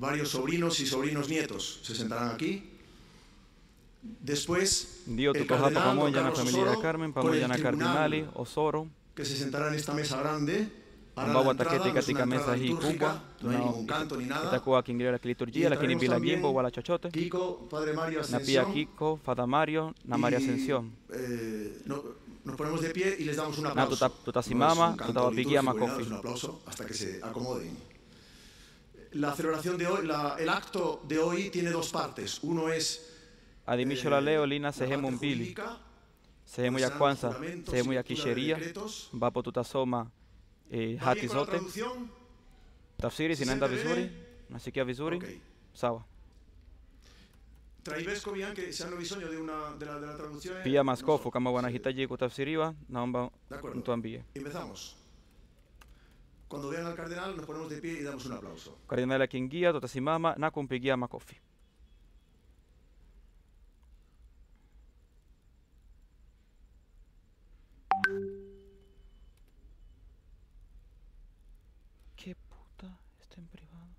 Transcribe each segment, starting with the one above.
varios sobrinos y sobrinos nietos se sentarán aquí. Después, Dio el tutto fatto cardenal don pamoja na Carlos famiglia Osoro, Carmen, con el pamoja na tribunal cardinali, Osoro, que se sentará en esta mesa grande. hará Ambao la entrada, wataketi no es una katika entrada mesa hii litúrgica, kubwa no hay ningún canto ni nada. itakuwa wakiingilia katika liturjia, lakini bila también jimbo wala chochote, Kiko, Padre Mario na pia Ascensión. Kiko, Fada Mario na Maria y, Ascensión. eh, no- nos ponemos de pie y les damos un Na aplauso. tuta- tutasimama, No es un canto tutawapigia litúrgico ni nada, makofi. es un aplauso hasta que se acomoden. La celebración de hoy, la- el acto de hoy tiene dos partes. Uno es Adhimisho eh, la leo lina la sehemu parte mbili. jurídica, Sehemu ya serán kwanza, juramentos sehemu y ya lectura de kisheria decretos. ambapo tutasoma eh, ¿Va bien hati con la zote. traducción? Tafsiri ¿Se zinaenda siente vizuri, bien? nasikia vizuri, Ok. sawa. Tra i vescovi anche se hanno bisogno di una, della, della traduzione. Pia non maskofu so, kama se- wanahitaji kutafsiriwa, naomba De acuerdo. mtuambie. Empezamos. Cuando vean al cardenal nos ponemos de pie y damos un aplauso. Kardinali akiingia, tutasimama na kumpigia makofi. ¿Qué puta está en privado?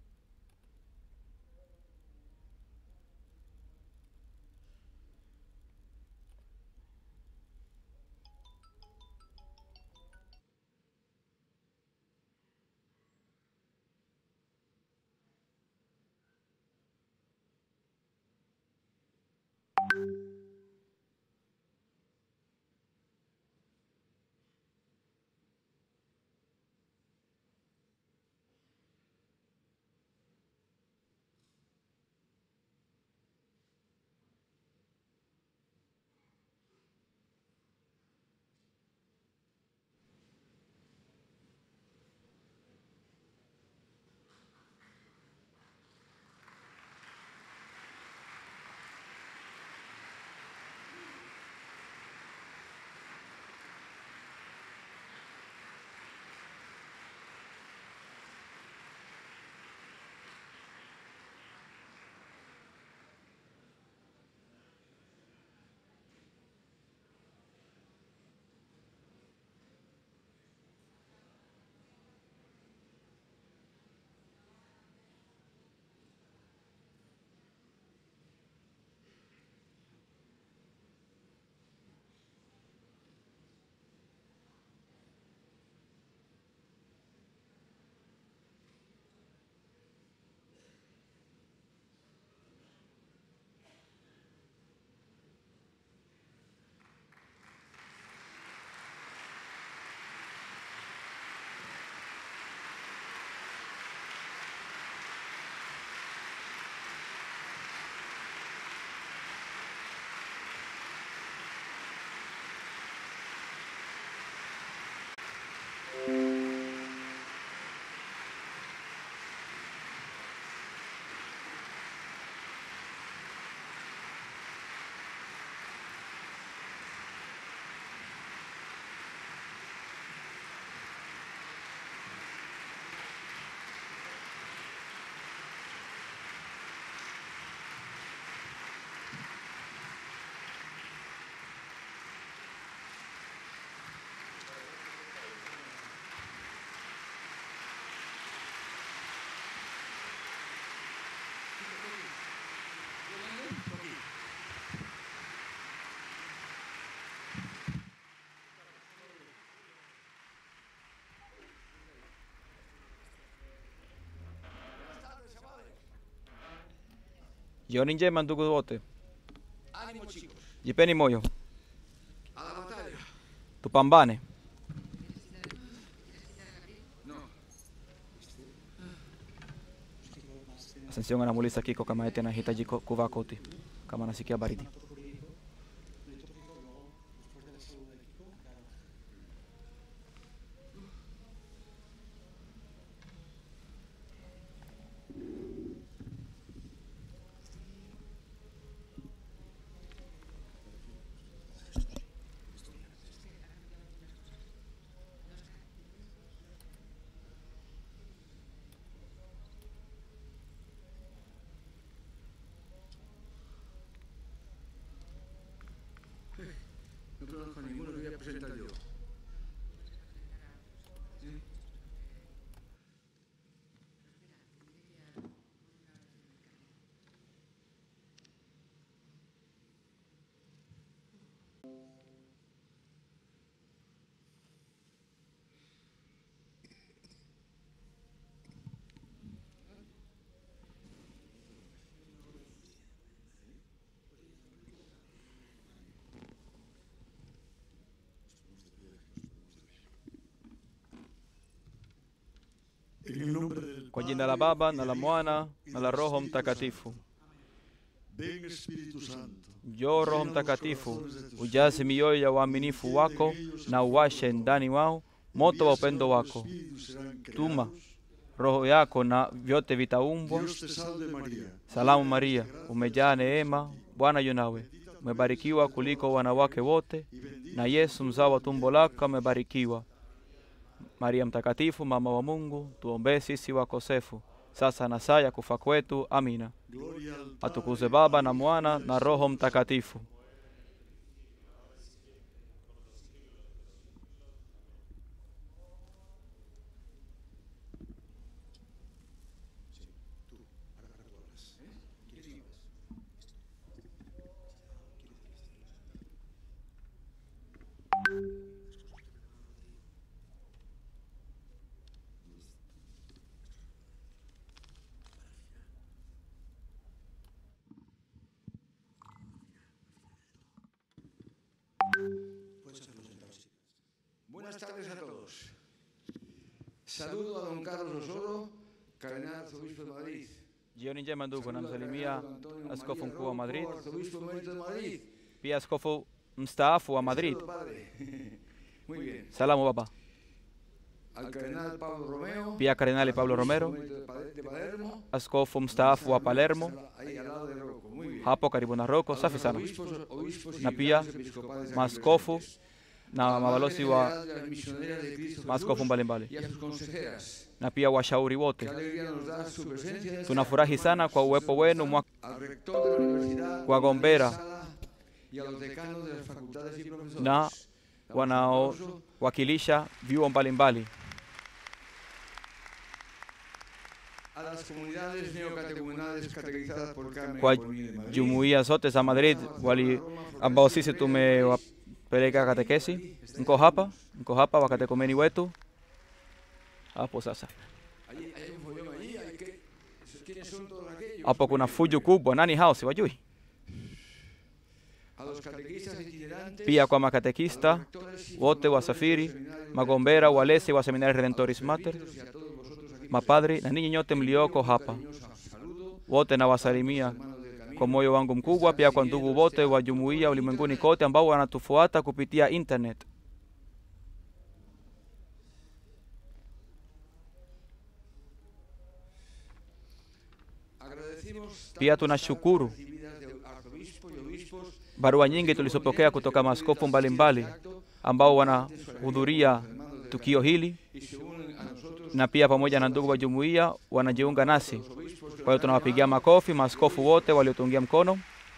Jioni njema ndugu wote, Ánimo chicos, jipeni moyo, a la batalla. tupambane. No, Ascension anamuuliza Kiko kama eti anahitaji ko- kuvaa koti kama anasikia baridi. no conozco a ninguno, me voy a presentar yo. En el nombre del Kwa jina la Baba na la Mwana na la Roho Mtakatifu. Ven Espíritu Santo. Njoo Roho Mtakatifu, ujaze mioyo ya waaminifu wako na uwashe ndani wao moto wa upendo wako. Espíritus serán Tuma creados. roho yako na vyote vitaumbwa. Dios te salve María. Salamu Maria, umejaa neema, Bwana yu nawe, umebarikiwa kuliko wanawake wote, na Yesu mzao wa tumbo lako amebarikiwa. Maria Mtakatifu, mama wa Mungu, tuombee sisi wakosefu, sasa na saa ya kufa kwetu. Amina. Gloria al Atukuzwe Baba na Mwana na Roho Mtakatifu. Buenas tardes a todos. Saludo a don Carlos Osoro, cardenal arzobispo de Madrid. Jioni njema ndugu, Saludo a namsalimia don Antonio askofu María mkuu wa Rocco, Madrid, arzobispo emérito de Madrid. pia askofu mstaafu wa Madrid. Saludo, padre. Muy bien. Salamu baba. Al cardenal Pablo Romeo. Pia Kardinali Pablo arzobispo Romero, emérito de Pa- de Palermo. askofu mstaafu wa Palermo, Ahí al lado de Rocco. Muy bien. hapo karibu na Roko. A los Safi sana. arzobispos, obispos y Na pia vicarios episcopales aquí maaskofu presentes. na A la mabalozi Madre wa General de las Misioneras de Cristo maaskofu Jesús mbalimbali y a sus consejeras. na pia washauri Qué wote. alegría nos da su presencia en esta Tunafurahi sana kwa uwepo wenu mwa al rector de la universidad, Wagombera. Daniel Sala, y a los decanos de las facultades y profesores. na Damos un aplauso wanaowakilisha vyuo mbalimbali, a las comunidades neocatecumenales catequizadas por Carmen kwa Bonilla de Madrid. jumuiya zote za Madrid wali ambao sisi tumewapeleka katekesi. Mko hapa, mko hapa wakatekumeni wetu hapo. Sasa Allí- hay un follón allí, hay que- ¿quiénes son todos aquellos? hapo kuna fujo kubwa, nani hao? Siwajui. A los catequistas itinerantes, Pia kwa a los makatekista rectores y wote wa formadores Safiri, de los seminarios magombera, de- walezi wa a seminari los Redentoris Mater, presbíteros y a todos vosotros aquí mapadri presentes. na ninyi nyote Envío mlioko un hapa, cariñoso saludo wote a nawasalimia los hermanos del camino kwa moyo wangu mkubwa, pia kwa ndugu wote wa jumuiya ulimwenguni kote ambao wanatufuata kupitia internet. Agradecimos Pia tantas tunashukuru cartas recibidas de arzobispos y obispos barua nyingi tulizopokea kutoka maaskofu mbalimbali ambao wanahudhuria tukio hili y se unen a nosotros na pia pamoja na ndugu wa jumuiya wanajiunga nasi. los obispos que Kwa hiyo nos han tunawapigia llamado. makofi maaskofu wote waliotungia mkono.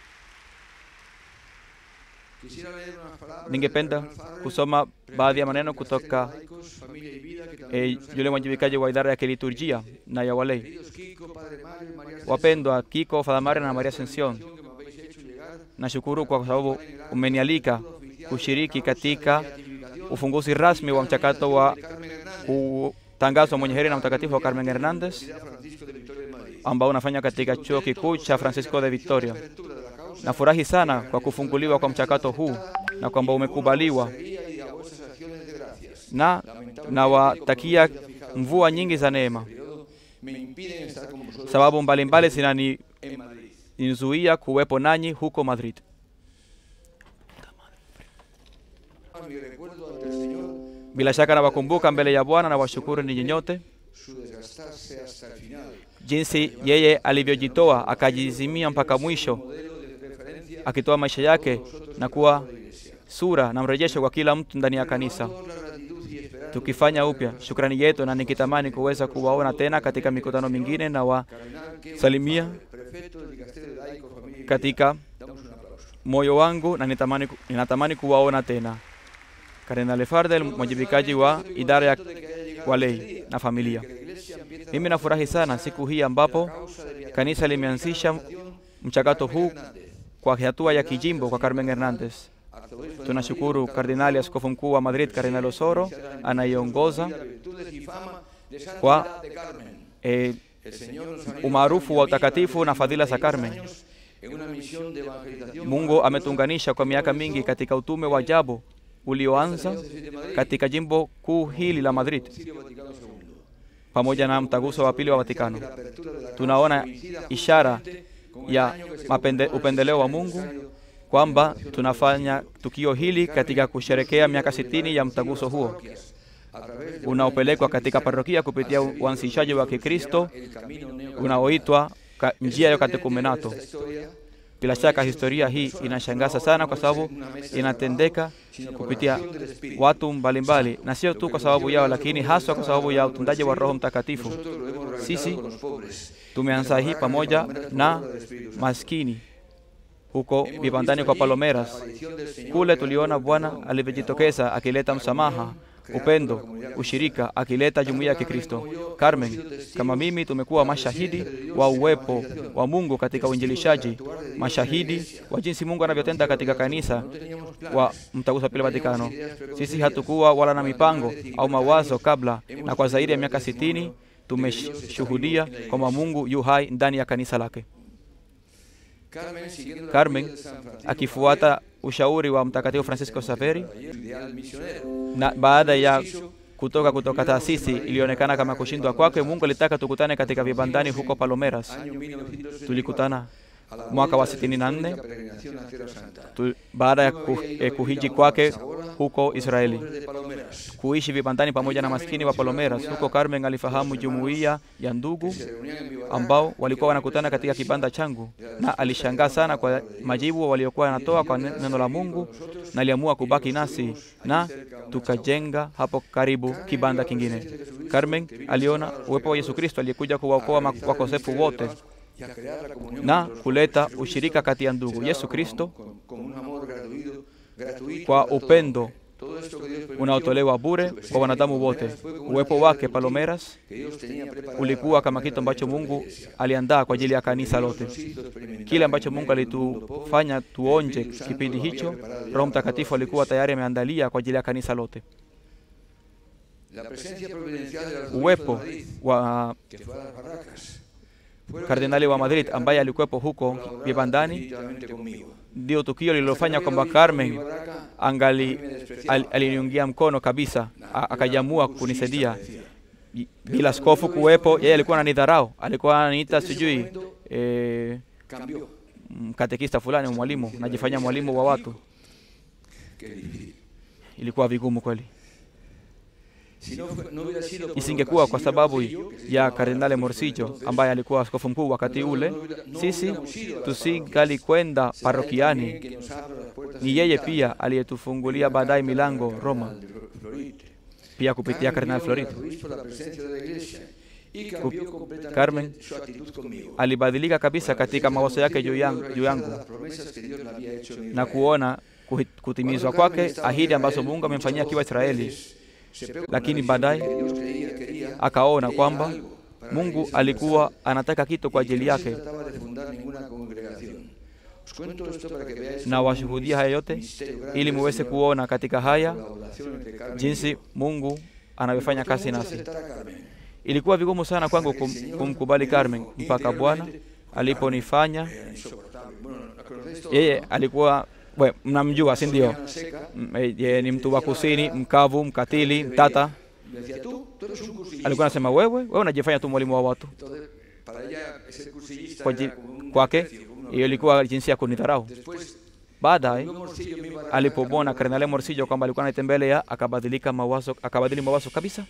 Quisiera leer unas palabras Ningependa del cardenal Farrell, kusoma baadhi ya prefecto maneno del kutoka Dicasterio de Laicos, Familia y Vida, que también eh, nos ha yule mwajibikaji wa idara ya kiliturjia na ya walei. Queridos Kiko, Padre Mario y María Wapendwa Kiko, Father Marian na Maria Ascension, Ascensión, que me habéis hecho llegar nashukuru kwa sababu umenialika kushiriki katika ufunguzi rasmi wa mchakato wa Carmen Hernández, kutangazwa mwenye heri na mtakatifu wa Carmen Hernandez Universidad Francisco de Victoria de Madrid. ambao unafanya katika chuo kikuu cha Francisco de Victoria. Apertura de la causa, Nafurahi sana kwa kufunguliwa kwa mchakato huu na kwamba umekubaliwa, alegría y a vuestras acciones de gracias. na nawatakia mvua nyingi za neema. Periodo me impiden estar con vosotros Sababu mbalimbali zinanizuia en Madrid. kuwepo nanyi huko Madrid. Mi recuerdo ante el Señor Bila shaka nawakumbuka mbele ya Bwana na washukuru ninyi nyote su desgastarse hasta el final. jinsi yeye alivyojitoa akajizimia mpaka mwisho, Modelo de referencia akitoa maisha yake na kuwa sura na mrejesho kwa kila mtu ndani ya kanisa. Toda la gratitud y esperanza Tukifanya upya shukrani yetu, na nikitamani kuweza kuwaona tena katika mikutano mingine na wa cardenal que salimia prefecto del Dicasterio de Laicos, Familia y Vida. katika Damos un aplauso. moyo wangu na nitamani, ku- ninatamani kuwaona tena. Kardinali Fardel, mwajibikaji wa idara ya walei na familia. Mimi nafurahi sana siku hii ambapo kanisa limeanzisha mchakato huu kwa hatua ya kijimbo kwa Carmen Hernandez. arzobispo de Tunashukuru Madrid, Kardinali Askofu Mkuu wa Madrid, Kardinali Osoro, anayeongoza virtudes y fama de kwa santidad de Carmen. eh, El Señor nos ha umaarufu wa utakatifu na fadhila za Carmen. años en una misión de evangelización Mungu ametuunganisha kwa miaka mingi katika utume wa ajabu ulioanza katika jimbo kuu hili la Madrid Concilio Vaticano II. pamoja na mtaguso wa pili wa Vatikano. La apertura de la Tunaona coincida ishara con el ya año que se mapende, conmemora upendeleo wa el Mungu aniversario kwamba tunafanya tukio hili katika kusherekea miaka sitini ya mtaguso huo a través de unaopelekwa katika parokia kupitia uanzishaji wa Kikristo el camino neo unaoitwa ka- njia ya katekumenato. esta historia Bila shaka historia hii inashangaza sana kwa sababu inatendeka kupitia watu mbalimbali, na sio tu kwa sababu yao, lakini haswa kwa sababu ya utendaji wa Roho Mtakatifu. nosotros lo hemos realizado Sisi con los pobres tumeanza hii pamoja na maskini huko vibandani kwa Palomeras. Kule tuliona Bwana alivyojitokeza akileta msamaha, upendo, ushirika, akileta jumuiya ya Kikristo. Carmen, kama mimi, tumekuwa mashahidi wa uwepo wa Mungu katika uinjilishaji, mashahidi wa jinsi Mungu anavyotenda katika kanisa wa mtaguso wa pili Vatikano. Sisi hatukuwa wala na mipango au mawazo kabla, na kwa zaidi ya miaka sitini tumeshuhudia kwamba Mungu yu hai ndani ya kanisa lake. Carmen, siguiendo la Carmen, huella de San Francisco akifuata ushauri wa Mtakatifu Francisco Xaveri ideal misionero na baada ya kutoka kutoka taasisi ilionekana kama kushindwa kwake, Mungu alitaka tukutane katika vibandani huko Palomeras. año 1964, Tulikutana a la mwaka wa vuelta de la 64 peregrinación a Tierra Santa. tu, baada ya ku, eh, kuhiji kwake huko Israeli, Pobres de Palomeras, kuishi vibandani pamoja na maskini wa Palomeras. Huko Carmen alifahamu jumuiya ya ndugu se reunían en Vivará, ambao walikuwa wanakutana katika kibanda changu, na alishangaa sana kwa majibu waliokuwa wanatoa kwa ne- neno la Mungu, na aliamua kubaki nasi na tukajenga hapo karibu kibanda kingine. Carmen aliona uwepo wa Yesu Kristo aliyekuja kuwaokoa ma- wakosefu wote y a crear la comunión na con los kuleta ushirika kati ya ndugu. Se Yesu daba Kristo con, con, con un amor gratuito, gratuito kwa a todo upendo hombre. Todo esto que Dios permitió, unaotolewa bure kwa wanadamu wote. Uwepo wake Palomeras que Dios tenía preparada ulikuwa kama para kitu ambacho la Mungu iglesia. aliandaa kwa ajili ya kanisa lote. Nos hizo experimentar Kile ambacho en Mungu medio de un mundo pobre, alitufanya tuonje Espíritu Santo kipindi lo había hicho, preparado ya Roho para Mtakatifu todas alikuwa las tayari ameandalia kwa ajili ya kanisa lote. La presencia providencial del arzobispo Uwepo de Madrid, wa que fue a las barracas, fue lo kardinali wa que Madrid Carmen ambaye alikuwepo huko colaborara vibandani, definitivamente conmigo. ndio tukio lililofanya Hasta que kwamba había oído mi Carmen barraca, angali a mí me despreciaba. al- aliniungia mkono kabisa, a- akajamua Era kunisaidia cursista, decía. I- bila askofu kuwepo. Yeye alikuwa ananidharau, alikuwa ananiita sijui eh, Cambió. mm, katekista fulani, mwalimu, najifanya mwalimu wa watu. Qué difícil. Ilikuwa vigumu kweli. Si no fue- no hubiera sido por Isingekuwa kwa Casimiro sababu Morcillo, que se ya llamaba Kardinali arzobispo Morcillo entonces, ambaye alikuwa askofu mkuu wakati ule, sisi tusingali kwenda será él parokiani. también quien nos abra las puertas Ni yeye invitadas. pia aliyetufungulia baadaye milango Cardenal Roma, Florit. pia kupitia Kardinal Carmen Florit. vio en el arzobispo la presencia de la iglesia y cambió completamente Carmen su actitud conmigo. Alibadilika kabisa katika mawazo yake juu yangu, juu yangu Las promesas que Dios le había hecho en na Israel. kuona kuhi- kutimizwa kwake ahidi ambazo Mungu amemfanyia akiwa Israeli. Lakini baadaye Akaona kwamba Mungu alikuwa anataka kitu kwa ajili yake, na washuhudia haya yote ili muweze kuona katika haya jinsi Mungu anavyofanya kazi nasi. Ilikuwa vigumu sana kwangu kum, kumkubali Carmen mpaka Bwana aliponifanya yeye alikuwa we, mnamjua si ndio? M- eh, Yeye ni mtu wa kusini, mkavu, mkatili, mtata. Alikuwa anasema wewe, wewe unajifanya tu mwalimu wa watu. Kwa ji- kwake hiyo ilikuwa jinsi ya kunidharau. Baadaye alipomwona Kardinali Morcillo kwamba alikuwa anatembelea, akabadilika mawazo, akabadili mawazo kabisa.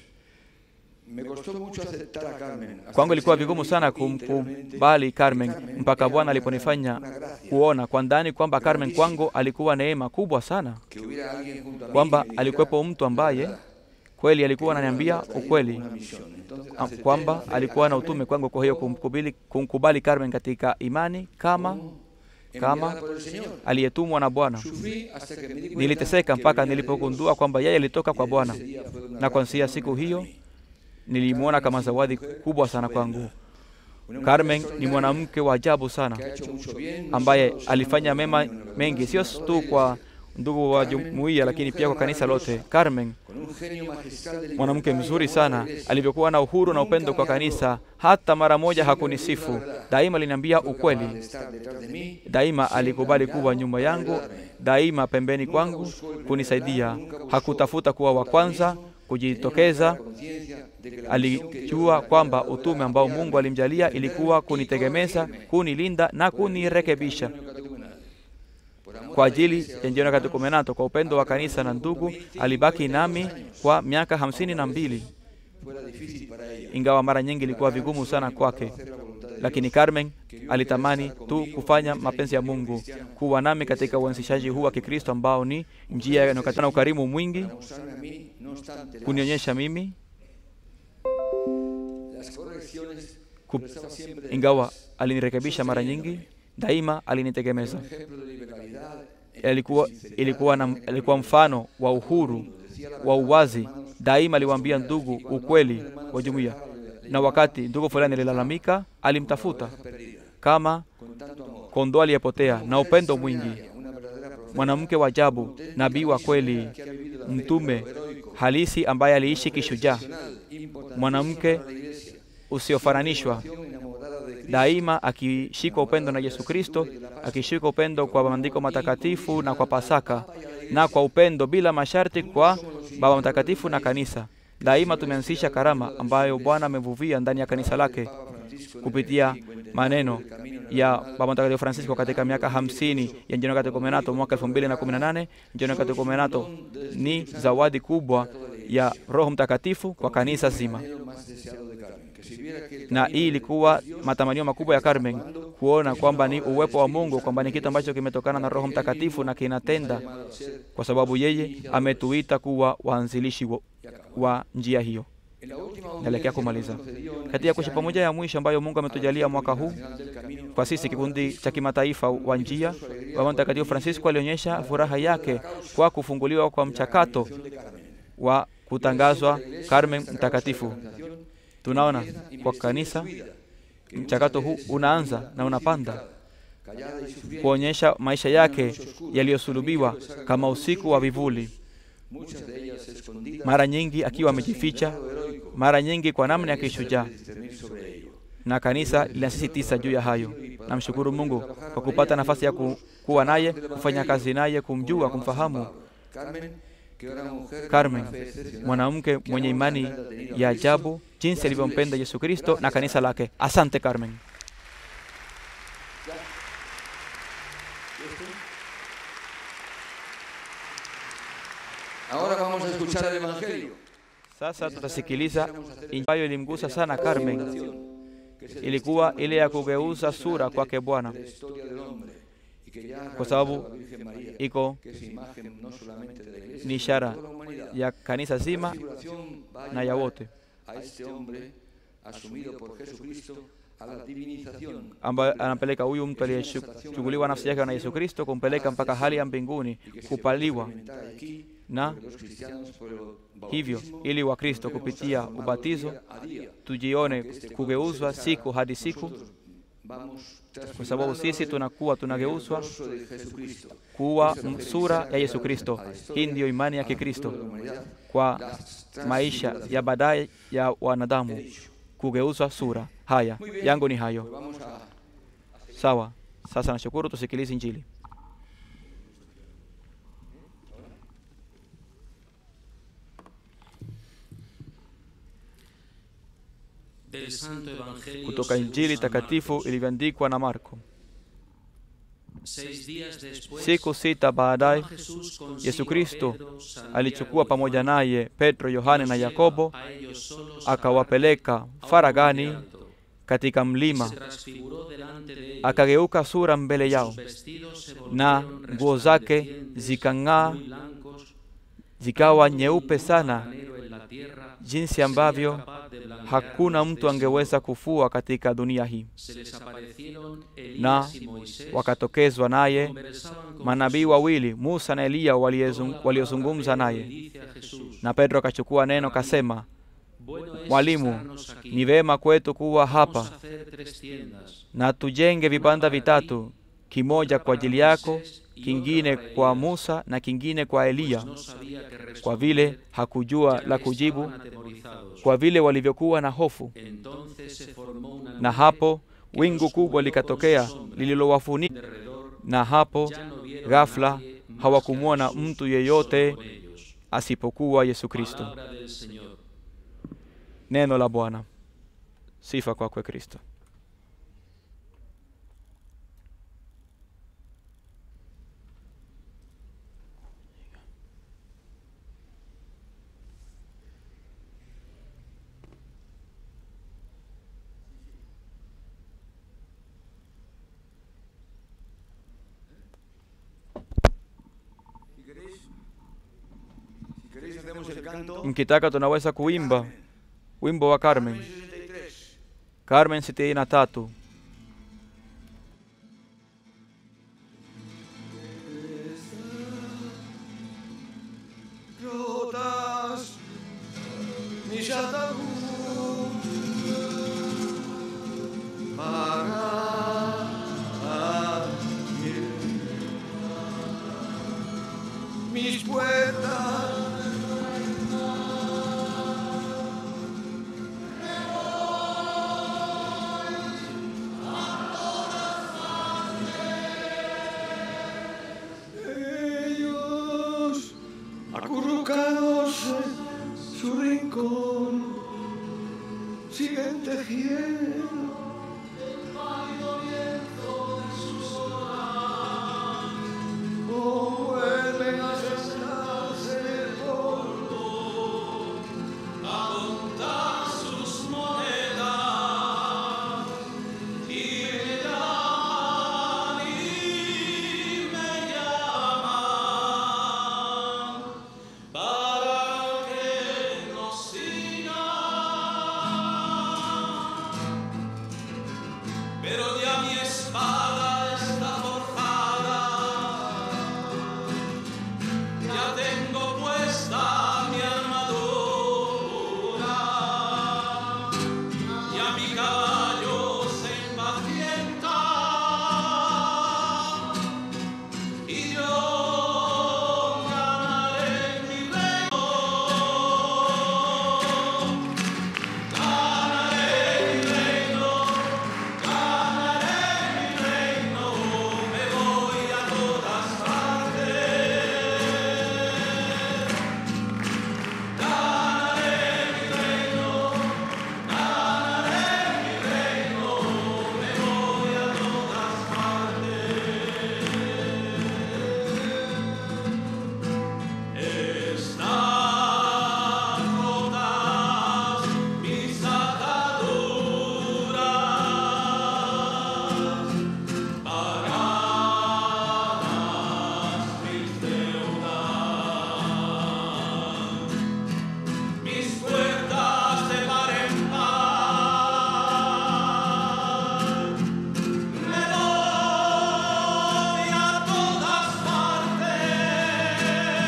Kwangu ilikuwa vigumu sana kumkubali Carmen mpaka Bwana aliponifanya kuona kwa ndani kwamba Carmen kwangu alikuwa neema kubwa sana, kwamba alikuwepo mtu ambaye kweli alikuwa ananiambia ukweli am- kwamba alikuwa na utume kwangu. Kwa hiyo kumkubali, kumkubali Carmen katika imani kama kama aliyetumwa na Bwana. Niliteseka mpaka nilipogundua kwamba yeye alitoka kwa Bwana, na kuanzia siku hiyo nilimwona kama zawadi kubwa sana kwangu. Carmen ni mwanamke wa ajabu sana ambaye alifanya mema mengi, sio tu kwa ndugu wa jumuiya, lakini pia kwa kanisa lote. Carmen, con un genio magistral de mwanamke libertad y mzuri amor a sana, la iglesia. alivyokuwa na uhuru na upendo kwa kanisa, hata mara moja hakunisifu. Daima aliniambia Fue capaz de ukweli, estar detrás de mí, daima siempre alikubali a mi kuwa lado nyuma para yangu, ayudarme. daima pembeni kwangu kunisaidia. Hakutafuta kuwa wa kwanza kujitokeza. Alijua kwamba utume ambao Mungu alimjalia ilikuwa kunitegemeza, kunilinda na kunirekebisha kwa ajili ya Njioni Katekomenato. Kwa upendo wa kanisa na ndugu, alibaki nami kwa miaka hamsini na mbili, ingawa mara nyingi ilikuwa vigumu sana kwake, lakini Carmen alitamani tu kufanya mapenzi ya Mungu, kuwa nami katika uanzishaji huu wa Kikristo ambao ni njia inayokatana na ukarimu mwingi, kunionyesha mimi ku, ingawa alinirekebisha mara nyingi, daima alinitegemeza. Alikuwa, ilikuwa, na, alikuwa mfano wa uhuru wa uwazi. Daima aliwaambia ndugu ukweli wa jumuiya, na wakati ndugu fulani alilalamika, alimtafuta kama kondoo aliyepotea na upendo mwingi. Mwanamke wa ajabu, nabii wa kweli, mtume halisi ambaye aliishi kishujaa, mwanamke usiofananishwa, daima akishika upendo na Yesu Kristo, akishika upendo kwa maandiko matakatifu na kwa Pasaka, na kwa upendo bila masharti kwa Baba Mtakatifu na kanisa. Daima tumeanzisha karama ambayo Bwana amevuvia ndani ya kanisa lake kupitia maneno ya Baba Mtakatifu Francisco katika miaka hamsini ya Njioni Katekomenato mwaka elfu mbili na kumi na nane. Njioni Katekomenato ni zawadi kubwa ya Roho Mtakatifu kwa kanisa zima, na hii ilikuwa matamanio makubwa ya Carmen kuona kwamba ni uwepo wa Mungu, kwamba ni kitu ambacho kimetokana na Roho Mtakatifu na kinatenda, kwa sababu yeye ametuita kuwa waanzilishi wa, wa njia hiyo. Naelekea kumaliza katika kuishi pamoja ya mwisho ambayo Mungu ametujalia mwaka huu kwa sisi kikundi cha kimataifa wa njia. Baba Mtakatifu Francisco alionyesha furaha yake kwa kufunguliwa kwa mchakato wa kutangazwa Carmen mtakatifu. Tunaona kwa kanisa mchakato huu unaanza na unapanda kuonyesha maisha yake yaliyosulubiwa kama usiku wa vivuli, mara nyingi akiwa amejificha, mara nyingi kwa namna ya kishujaa, na kanisa linasisitiza juu ya hayo. Namshukuru Mungu kwa kupata nafasi ya ku, kuwa naye, kufanya kazi naye, kumjua, kumfahamu. Carmen, mwanamke mwenye imani ya ajabu, jinsi alivyompenda Yesu Kristo na kanisa lake. Asante Carmen. Ahora vamos a escuchar el Evangelio. Sasa tutasikiliza ambayo ilimgusa sana Carmen, ilikuwa ile ya kugeuza sura kwake Bwana, kwa sababu iko ni ishara ya kanisa zima na ya wote ambayo anapeleka huyu mtu aliyechukuliwa nafsi yake na Yesu Kristo, kumpeleka mpaka hali ya mbinguni, kupaliwa na hivyo ili Wakristo kupitia ubatizo tujione kugeuzwa siku hadi siku, kwa sababu sisi tunakuwa tunageuzwa kuwa sura ya Yesu Kristo. Hii ndiyo imani ya Kikristo kwa maisha ya baadaye ya wanadamu, kugeuzwa sura. Haya yangu ni hayo. Sawa, sasa nashukuru, tusikilize Injili. Kutoka Injili takatifu ilivyoandikwa na Marko. Siku sita baadaye Yesu Kristo alichukua pamoja naye Petro, Yohane na Yakobo, akawapeleka faragani katika mlima, akageuka sura mbele yao, na nguo zake zikang'aa, zikawa nyeupe sana, jinsi ambavyo hakuna mtu angeweza kufua katika dunia hii. Na wakatokezwa naye manabii wawili, Musa na Eliya, waliozungumza naye. Na Petro akachukua neno kasema, Mwalimu, ni vema kwetu kuwa hapa, na tujenge vibanda vitatu, kimoja kwa ajili yako, kingine kwa Musa na kingine kwa Eliya, no sabía qué responder, kwa vile hakujua ya la que kujibu, estaban atemorizados. kwa vile walivyokuwa na hofu. Entonces se formó una Na nube hapo que wingu los kubwa cubrió con likatokea su sombra. lililowafunika, Derredor na hapo ya no vieron a ghafla nadie más que a hawakumwona Jesús mtu yeyote solo con ellos. asipokuwa Yesu Kristo. Palabra del Señor. Neno la Bwana. Sifa kwakwe Kristo. Si queréis, si queréis hacemos el canto. Mkitaka tunaweza kuimba wimbo wa Carmen. 63. Carmen sitini na tatu. rotas mis ataúd para mis puertas ellos acurrucados en su rincón siguen tejiendo o vuelven a sentarse en el polvo a contar sus monedas y me llaman y me llaman para que nos siga. Pero ya mi espada está forjada, ya tengo puesta mi armadura, ya mi caballo se impacienta y yo ganaré mi reino. Ganaré mi reino, ganaré mi reino, me voy a todas partes. Ganaré mi reino, ganaré mi reino, me voy a todas partes. Están rotas mis ataduras pagadas mis deudas, mis puertas de par en par. Me voy a todas partes.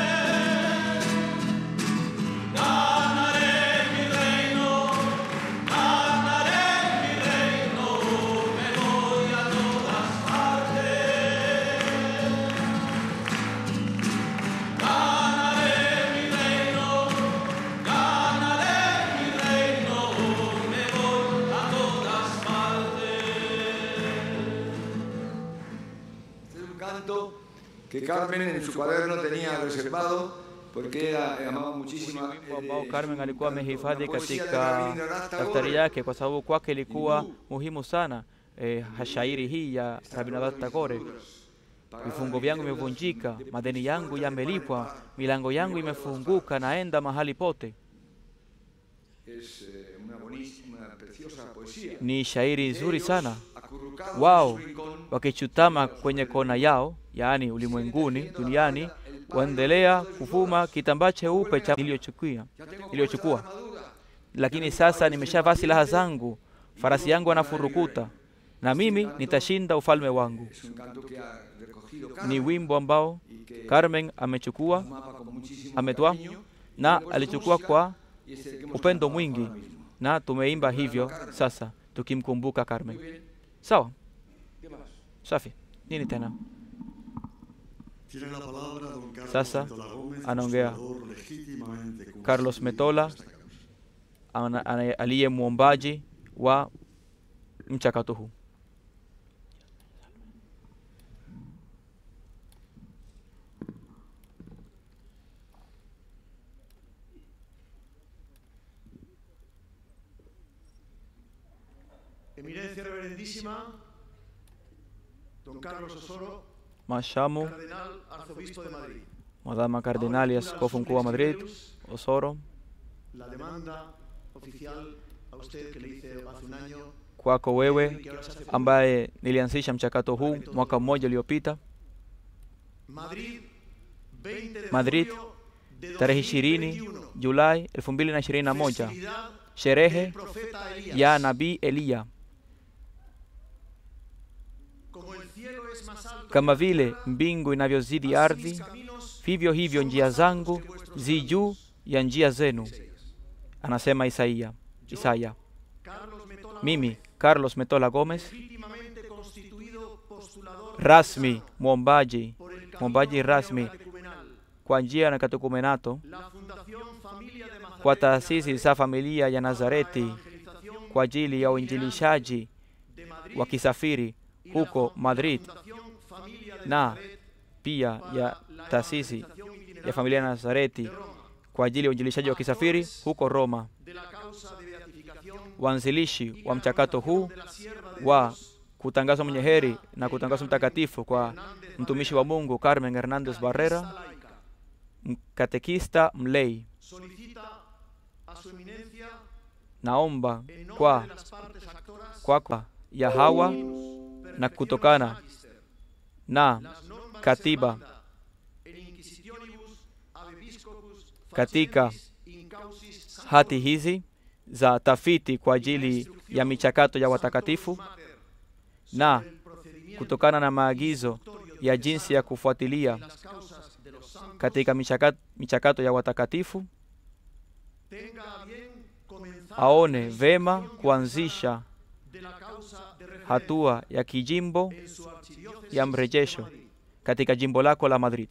Ganaré mi reino, ganaré mi reino, me voy a todas partes. Ganaré mi reino, ganaré mi reino, me voy a todas partes. Este es un canto que Carmen en su cuaderno tenía reservado porque ella amaba muchísimo Wimbo ambao Carmen alikuwa amehifadhi katika daftari yake kwa sababu kwake ilikuwa muhimu sana eh, hashairi hii ya Rabindranath Tagore. Vifungo vyangu vimevunjika, madeni yangu yamelipwa, milango yangu imefunguka, naenda mahali pote. Es eh, una buenísima, una preciosa poesía. Ni shairi nzuri sana. Acurrucados en Wao su rincón, wakichutama kwenye kona yao, yaani ulimwenguni, duniani, waendelea kufuma kitambaa cheupe cha niliyochukua ya tengo niliyochukua. puesta la armadura. lakini sasa nimeshavaa silaha zangu, farasi yangu anafurukuta, na mimi nitashinda ufalme wangu. Es un canto que ha recogido Ni Carmen wimbo ambao y que Carmen amechukua amaba con muchísimo ametoa cariño. na Luego esta alichukua música kwa y es el que hemos upendo cantado mwingi, ahora mismo. na tumeimba hivyo sasa tukimkumbuka Muy Carmen. bien. Sawa, ¿Qué más? safi. Nini tena? Tiene la palabra don Carlos Sasa Metola Gómez, anaongea postulador legítimamente Carlos Metola ana- ana- aliye mwombaji wa mchakato huu. Eminencia Reverendísima, don Carlos Osoro, Mashamu Cardenal Arzobispo de Madrid. Madama Kardinali Askofu Mkuu wa Madrid Osoro, La demanda oficial a usted que le hice hace un año, kwako wewe que ahora se hace ambaye nilianzisha mchakato huu mwaka mmoja uliopita, Madrid, 20 de Madrid, julio de tarehe 2021. 20 Julai 2021, Festividad sherehe del profeta Elías. ya Nabii Eliya. Como el cielo es más alto Kama que la vile tierra, mbingu inavyozidi así ardhi, mis caminos vivyo hivyo son njia más altos zangu que vuestros zi caminos. juu ya njia zenu, anasema Isaia. Isaya. Carlos Metola Mimi Gómez, Carlos Metola Gómez, legítimamente constituido postulador rasmi mwombaji por el camino mwombaji rasmi neocatecumenal, kwa njia na katekumenato la Fundación Familia de Nazaret kwa de taasisi Nazaret, za familia ya para la Nazareti evangelización kwa ajili ya uinjilishaji de Madrid wakisafiri y la huko fa- la Madrid Fundación Familia de na Nazaret pia para ya la taasisi evangelización itinerante ya familia ya de Nazareti Roma, kwa ajili ya uinjilishaji wakisafiri huko Roma. de la causa de beatificación Waanzilishi y wa mchakato canonización huu de la sierva de wa Dios, kutangazwa mwenye heri na kutangazwa mtakatifu kwa mtumishi wa Mungu Carmen Hernandez Barrera, catequista laica, mkatekista mlei. solicita a su eminencia Naomba en nombre kwa de las partes actoras kwako ya hawa na kutokana na las normas katiba reservanda en inquisitionibus ab episcopus katika faciendis in causis hati hizi za tafiti kwa ajili ya michakato ya watakatifu mater na el procedimiento kutokana na maagizo ya jinsi ya kufuatilia en las causas de los santos katika michakato, michakato ya watakatifu, tenga a bien comenzar aone la vema instrucción kuanzisha de la causa de referencia hatua ya kijimbo en su archidiócesis ya de mrejesho Madrid. katika jimbo lako la Madrid.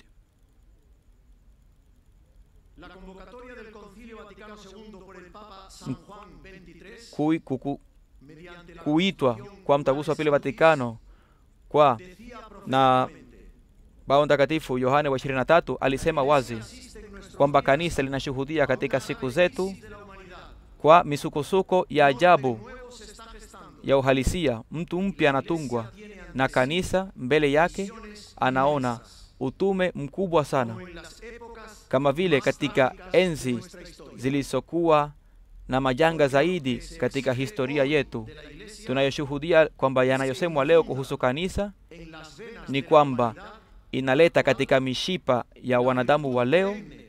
La convocatoria del Concilio Vaticano II por el Papa San Juan XXIII, Kui, kuku, mediante la kuitwa Constitución kwa mtaguso wa pili Laudato Si', Vatikano kwa decía na proféticamente, Baba Mtakatifu Yohane wa 23 alisema wazi "Asiste en nuestros kwamba días kanisa linashuhudia katika siku zetu crisis de la humanidad, kwa misukosuko ya donde ajabu nuevo se está gestando, ya uhalisia. Mtu mpya anatungwa na kanisa mbele yake visiones anaona inmensas, utume mkubwa sana, como en las épocas kama vile más katika trágicas de enzi nuestra historia. zilizokuwa na majanga zaidi katika historia yetu. de la Iglesia Tunayoshuhudia kwamba yanayosemwa leo kuhusu kanisa en las venas ni de la kwamba humanidad inaleta katika mishipa ya wanadamu wa leo perenne,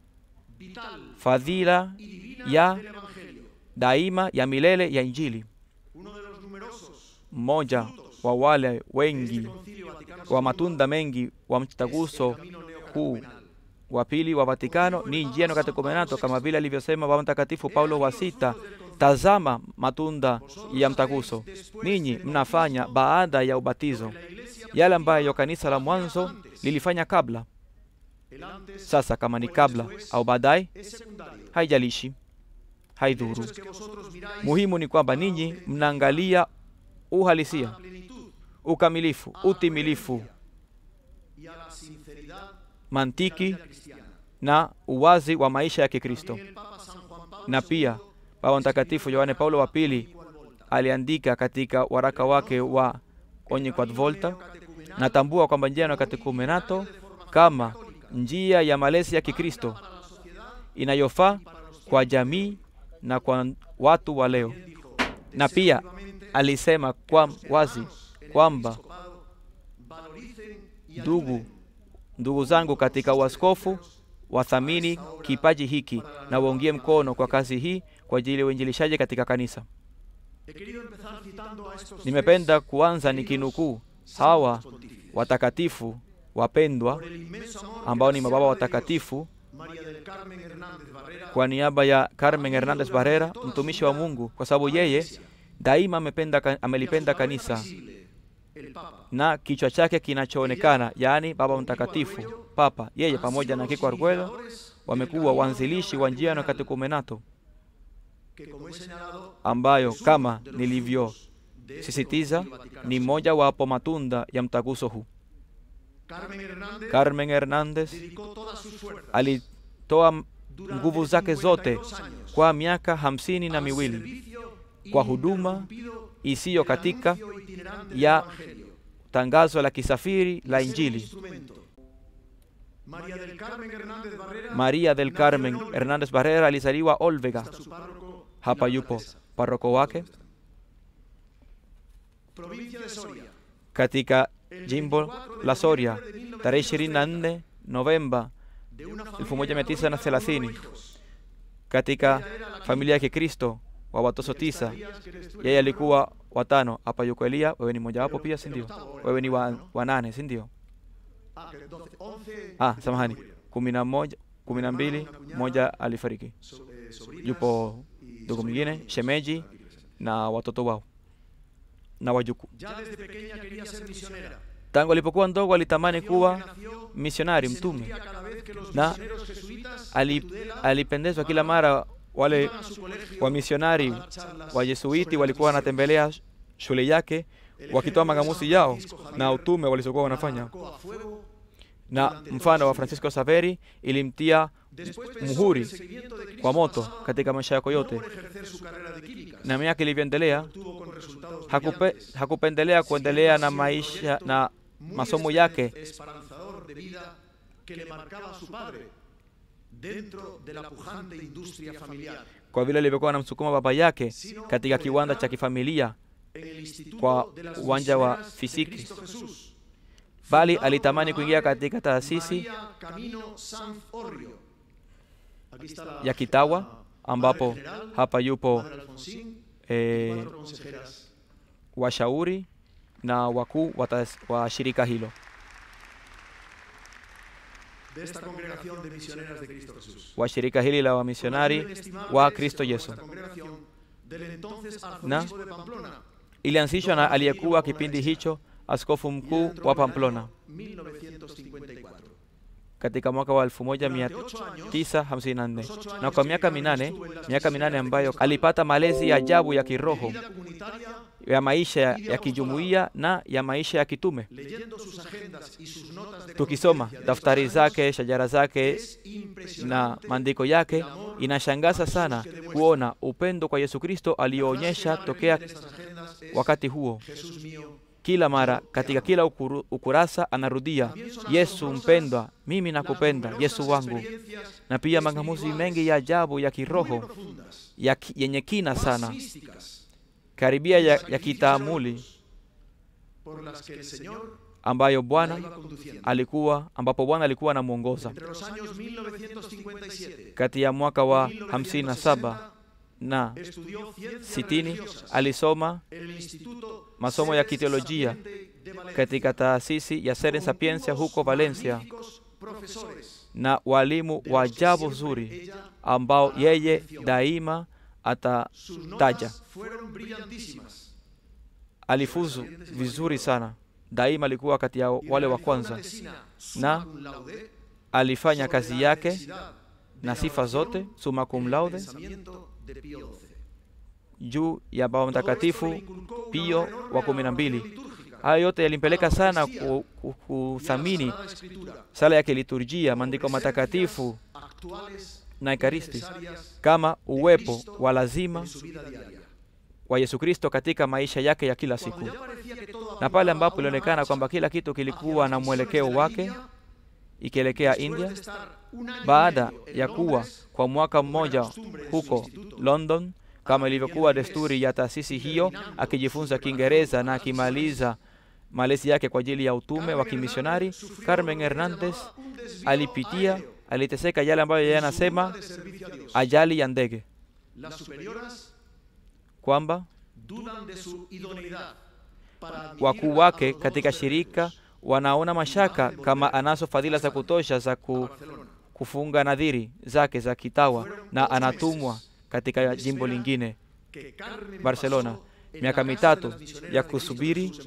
vital fadhila y divina ya del Evangelio. daima ya milele ya Injili. Uno de los numerosos Mmoja wa wale de este wengi Concilio Vaticano wa II matunda mengi wa es el mtaguso camino huu neocatecumenal. wa pili wa Vatikano ni njia ya katekomenato, kama vile alivyosema Baba Mtakatifu Paulo wa sita, tazama matunda ya mtaguso ninyi mnafanya baada ya ubatizo, La Iglesia yale ambayo kanisa la mwanzo lilifanya kabla. el antes Sasa kama ni o el kabla después au baadaye, es secundario. haijalishi, El hecho haidhuru. es que vosotros miráis Muhimu ni kwamba ninyi mnaangalia a uhalisia, la plenitud ukamilifu, utimilifu, y a la sinceridad de mantiki la vida cristiana. na uwazi wa maisha ya Kikristo. También el Papa San Juan Pablo Na II pia Baba Mtakatifu Yohane Paulo wa pili igual volta. aliandika katika waraka wake wa Onye Quad Volta, natambua kwamba njia ya katekumenato kama njia ya malezi ya Kikristo para la sociedad inayofaa kwa jamii na kwa watu wa leo. dijo Na pia alisema kwa wazi kwamba episcopado valoricen y ndugu ayuden ndugu zangu katika uaskofu wathamini kipaji hiki na waungie mkono kwa kazi hii kwa ajili ya uinjilishaji katika kanisa. He querido empezar citando a estos Nimependa tres kuanza nikinukuu hawa santos pontífices. watakatifu wapendwa Por el inmenso amor que ambao la ni sierva mababa de watakatifu Dios, María del Carmen Hernández Barrera, kwa niaba ya Carmen Hernandez Barrera, mtumishi wa Mungu, kwa sababu yeye daima amependa, ka- y a su amelipenda cabeza kanisa visible, el Papa, na kichwa chake kinachoonekana, yaani Baba Mtakatifu Papa. Yeye han pamoja sido na los Kiko Arguello iniciadores del wamekuwa camino waanzilishi wa njia ya vaticana, katecumenato que como he señalado, ambayo es uno kama de los nilivyosisitiza frutos de este Concilio Vaticano ni II. moja wapo matunda ya mtaguso huu. Carmen Hernández Carmen Hernández dedicó todas sus fuerzas alitoa durante nguvu zake zote 52 años kwa miaka hamsini na al miwili servicio kwa huduma ininterrumpido isiyo del katika anuncio itinerante del ya Evangelio. tangazo la kisafiri la Ser un Injili. instrumento. María del Carmen Hernández Barrera María del nació Carmen en Olve. Hernández Barrera alizaliwa Olvega, Está su párroco y hapa la yupo alcaldesa. paroko wake Provincia de Soria. katika El jimbo 24 de la Soria noviembre de tarehe 1930, 24 Novemba de una familia 1930 católica con nueve hijos. katika familia ya Kikristo wa watoto tisa. Yeye alikuwa watano. Hapa yuko Elia, wewe ni mojawapo pia, si ndio? Wewe ni wa, wa nane, si ndio? Ah, que 12, 11 Ah, samahani, kumi na moja, kumi na mbili, moja alifariki. so- eh, sobrinas Yupo y ndugu mwingine, sobrinos shemeji na watoto wao na wajukuu. Ya desde pequeña quería ser misionera. Tangu alipokuwa mdogo alitamani Nació kuwa que nació misionari, y se mtume, nutría cada vez que los na misioneros jesuitas ali, de Tudela alipendezwa kila mara wale iban a su colegio wamisionari a dar charlas wa Jesuiti sobre walikuwa la misión. wanatembelea shule yake wakitoa mangamusi yao na utume walizokuwa wanafanya. Marcó a fuego. Na mfano wa Francisco Saveri ilimtia Después pensó muhuri que el seguimiento de Cristo kwa moto pasaba katika maisha yako no yote, por ejercer su carrera de químicas, na miaka ilivyoendelea tuvo con resultados hakupe, brillantes. hakupendelea kuendelea na maisha na Muy masomo espe- yake esperanzador de vida que le marcaba a su padre dentro de la pujante industria familiar kwa vile alivyokuwa anamsukuma baba yake katika kiwanda cha kifamilia, en el instituto Kwa de las uwanja wa misioneras de fiziki. Cristo Jesús, bali fundado alitamani por la kuingia madre katika taasisi María Camino Sanz Orrio. Aquí está la- ya Kitawa la ambapo madre general, hapa yupo madre Alfonsín, eh, cuatro consejeras. washauri na wakuu wa taas- wa shirika hilo. de esta congregación de misioneras de Cristo Jesús. wa shirika hili la wamisionari wa Kristo Yesu. Del entonces Na arzobispo de Pamplona, ilianzishwa na aliyekuwa kipindi hicho askofu y mkuu entró wa en el año Pamplona 1954. katika mwaka wa Durante ocho años, 1954 na kwa miaka minane, miaka minane ambayo alipata malezi ya ajabu ya de kiroho vida comunitaria, ya maisha ya, ya kijumuiya na ya maisha ya kitume. leyendo sus agendas y sus notas de Tukisoma conciencia de daftari estos años, zake, shajara zake es na impresionante maandiko yake, el amor inashangaza a Jesús sana que demuestra. kuona upendo kwa Yesu Kristo La frase que aliyoonyesha más tokea repite en estas agendas es, wakati huo. Jesús mío, Kila mara katika kila ukuru, ukurasa anarudia Yesu mpendwa, mimi nakupenda, las Yesu numerosas wangu. experiencias Na pia mangamuzi mengi ya ajabu ya muy kiroho profundas, ya ki- yenye kina más sana místicas, karibia ya, ya sacrificios kitaamuli heroicos, por las que el Señor ambayo la Bwana iba conduciendo. alikuwa ambapo Bwana alikuwa anamwongoza Entre los años 1957 kati ya mwaka y wa 1960, 57 na estudió ciencias sitini religiosas alisoma en el Instituto masomo ya Seres kiteolojia Sapiente de Valencia, katika taasisi ya Seren con Sapiencia unos huko Valencia magníficos profesores, na walimu de wa los que ajabu siempre zuri ella ambao hará yeye mención. daima Sus atataja. notas fueron brillantísimas. Alifuzu vizuri sana, daima alikuwa kati ya Y wale wa realizó kwanza. una tesina Na summa cum laude Alifanya sobre kazi la yake necesidad de na la sifa oración zote summa cum en el laude pensamiento de Pío XII. juu ya Baba Todo esto le Mtakatifu inculcó una Pío enorme wa kumi na mbili. elaboración litúrgica, Hayo yote yalimpeleka sana ku- ku- y a la kuthamini Sagrada Escritura, sala ya kiliturjia, como maandiko presencias matakatifu actuales na y ekaristi necesarias kama de uwepo Cristo wa lazima en su vida diaria. wa Yesu Kristo katika maisha yake ya kila siku, Cuando ya parecía que todo na pale apuntaba a ambapo una ilionekana marcha kwamba kila kitu hacia kilikuwa las na misiones mwelekeo de la wake India, ikielekea después India, de estar un año y baada medio en ya kuwa Londres, kwa mwaka como era mmoja costumbre en su huko instituto, London kama ilivyokuwa aprendiendo desturi inglés ya taasisi y hiyo, terminando akijifunza su Kiingereza preparación na para las akimaliza malezi yake kwa ajili ya utume wa Carmen kimisionari. Hernández sufrió Carmen lo que ella Hernandez llamaba un desvío alipitia, aéreo aliteseka yale ambayo yeye en su anasema ruta de servicio a Dios. ajali ya ndege, Las superioras kwamba dudan de su idoneidad para admitir wakuu a wake los donos katika de shirika Dios wanaona mashaka kama anazo fadhila za kutosha za a ku, Barcelona. kufunga nadhiri zake za kitawa Fueron na dos anatumwa meses katika de jimbo espera lingine que Carmen Barcelona, pasó en miaka la casa de mitatu las misioneras ya de Cristo kusubiri Jesús en Barcelona.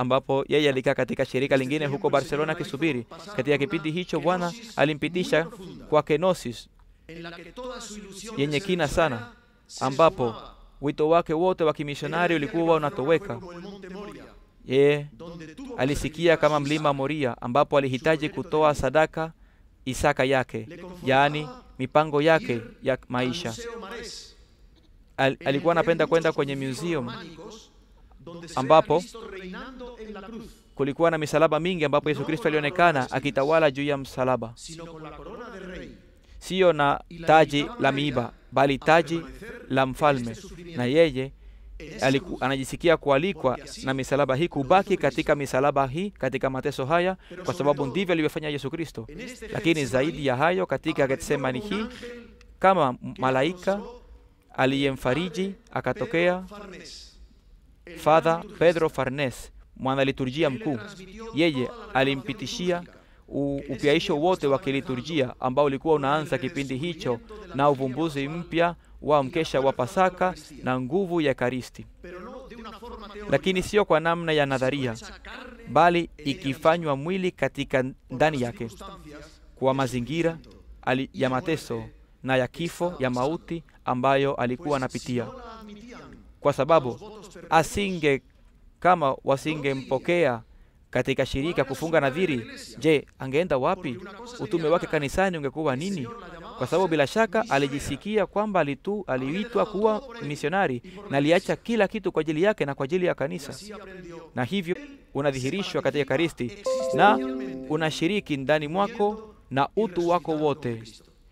ambapo yeye alikaa katika shirika lingine huko Barcelona akisubiri. Katika kipindi hicho Bwana alimpitisha kwa kenosis en la que toda su ilusión yenye de kina ser sana, misionera se ambapo esfumaba. wito wake wote wa kimisionari Ella decía que ulikuwa Barcelona unatoweka. fue como el monte Moria, Yeye donde tuvo que alisikia sacrificar kama su mlima Isaac. Moria, ambapo alihitaji kutoa sadaka Isaka yake, yaani mipango yake ya Al maisha. Museo Marés, Al, en el alikuwa que hay anapenda muchos kwenda kwenye crucifijos museum románicos, donde se ve a ambapo Cristo reinando en la cruz, kulikuwa na misalaba mingi ambapo Yesu Kristo alionekana akitawala juu ya msalaba, sino con la corona de rey. siyo na taji la miiba, bali taji la mfalme. Na yeye En esa aliku, cruz, anajisikia kualikwa na misalaba hii kubaki katika misalaba hii katika mateso haya, kwa sababu ndivyo alivyofanya Yesu Kristo. en este Lakini Getsemaní, zaidi ya hayo, katika apareció Getsemani como un hii ángel kama que malaika consoló aliyemfariji akatokea Pedro Farnés, el Father gran Pedro liturgista. Farnes, mwanaliturjia Él le mkuu. transmitió Yeye toda la revelación alimpitishia litúrgica. u- upyaisho wote wa kiliturjia ambao ulikuwa unaanza kipindi hicho na uvumbuzi mpya wa mkesha wa Pasaka na nguvu ya Ekaristi, Pero no de una forma teórica, lakini sio kwa namna ya nadharia, hecha carne bali ikifanywa mwili katika ndani yake circunstancias kwa mazingira ali, ya mateso na ya kifo ya mauti ambayo alikuwa anapitia, no la admitían kwa sababu votos perpetuos. asinge kama wasingempokea katika shirika kufunga nadhiri, je, angeenda wapi? Utume wake kanisani ungekuwa nini? Kwa sababu bila shaka alijisikia kwamba alitu, aliitwa kuwa misionari na aliacha kila kitu kwa ajili yake na kwa ajili ya kanisa, Así aprendió na hivyo unadhihirishwa katika Ekaristi na unashiriki ndani mwako na utu wako wote,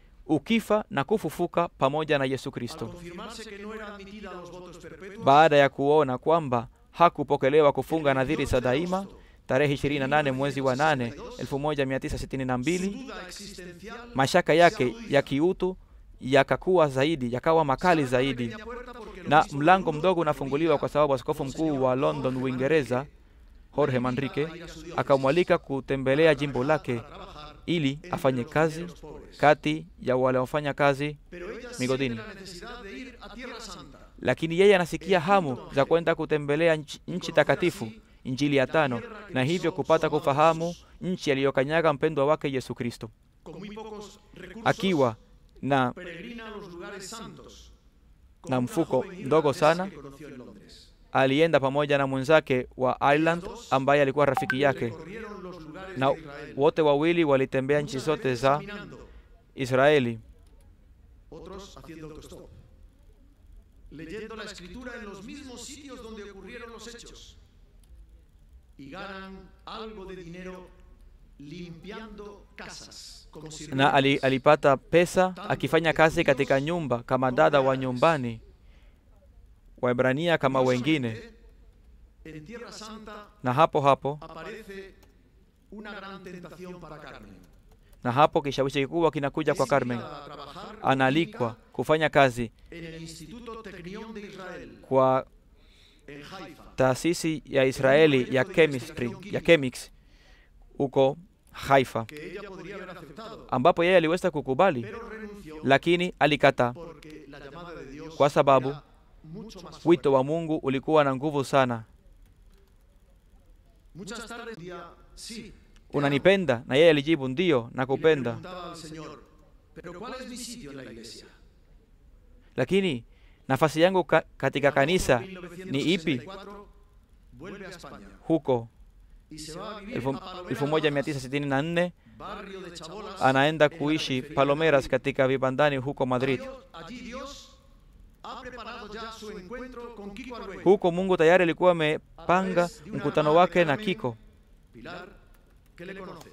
ukifa na kufufuka pamoja na Yesu al Kristo. confirmarse que no era admitida a los votos perpetuos, Baada ya kuona kwamba hakupokelewa kufunga nadhiri za daima, tarehe 28 mwezi wa 8 1962, duda existencial mashaka yake ya kiutu yakakuwa zaidi, yakawa makali zaidi, pequeña puerta porque lo na mismo mlango Bruno mdogo unafunguliwa kwa sababu askofu mkuu wa London, Uingereza, Jorge Manrique akamwalika kutembelea jimbo lake ili afanye kazi kati ya wale wafanya kazi pero ella migodini. siente la necesidad de ir a Tierra Santa. lakini yeye anasikia hamu za kwenda kutembelea nchi, nchi takatifu, Injili ya tano, na hivyo kupata kufahamu nchi aliyokanyaga mpendwa wake Yesu Kristo, Con muy pocos recursos, akiwa na, peregrina a los lugares santos. Con na una mfuko joven mdogo irlandesa sana. que conoció en Londres. alienda pamoja na mwenzake wa Ireland ambaye alikuwa rafiki yake, Recorrieron los lugares na de Israel, wote wawili walitembea nchi muchas zote veces za caminando, Israeli, otros haciendo autostop, leyendo la escritura en los mismos sitios donde ocurrieron los hechos y ganan algo de dinero limpiando casas como na sirvientes. ali, alipata pesa akifanya kazi katika nyumba kama dada wa nyumbani, Waebrania kama wengine. En Tierra Santa Na hapo hapo aparece una gran tentación para Carmen. na hapo kishawishi kikubwa kinakuja kwa Es Carmen, invitada a trabajar como analikwa química kufanya kazi en el Instituto Technion de Israel kwa en Haifa. taasisi ya Israeli ya chemistry ya chemics huko Haifa, que ella podría haber aceptado, ambapo yeye aliweza kukubali, pero renunció lakini alikata porque la llamada de Dios kwa sababu era mucho más wito fuerte. wa Mungu ulikuwa na nguvu sana. Muchas tardes decía, sí, te Unanipenda? Na yeye alijibu ndiyo, amo. Y le nakupenda. preguntaba al Señor, pero ¿cuál es mi sitio en la iglesia? Lakini nafasi yangu ka, katika En agosto kanisa de ni ipi? 1964, Vuelve a España Huko y se va a vivir elfu- a Palomera, 1964 barrio de Chabolas, anaenda en la kuishi periferia de Palomeras Madrid. katika vibandani huko Madrid. Dios- Allí Dios ha preparado ya su encuentro con Kiko Argüello. Huko Mungu tayari alikuwa amepanga mkutano wake na Kiko. Pilar, que le conoce.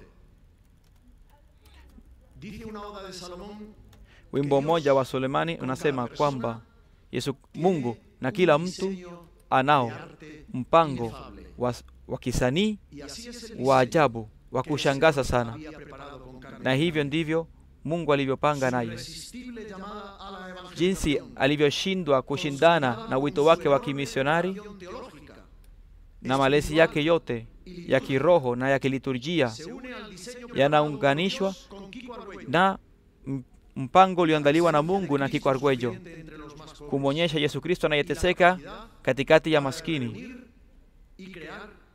Dice una oda de Salomón Wimbo mmoja wa Sulemani unasema kwamba Yesu Mungu na kila mtu anao mpango wa, wa kisanii y así es el wa diseño ajabu wa que el kushangaza Señor sana, había preparado con Carmen. na hivyo ndivyo Mungu alivyopanga Su naye, irresistible llamada a la evangelización, jinsi alivyoshindwa kushindana na wito wake wa kimisionari teológica, na malezi yake yote ya kiroho na ya kiliturjia se une al diseño yanaunganishwa preparado por Dios con Kiko Argüello, na m- mpango ulioandaliwa na Mungu na Kiko Argüello sufriente entre los más pobres, kumwonyesha Yesu Kristo y la anayeteseka capacidad katikati ya para maskini reunir y crear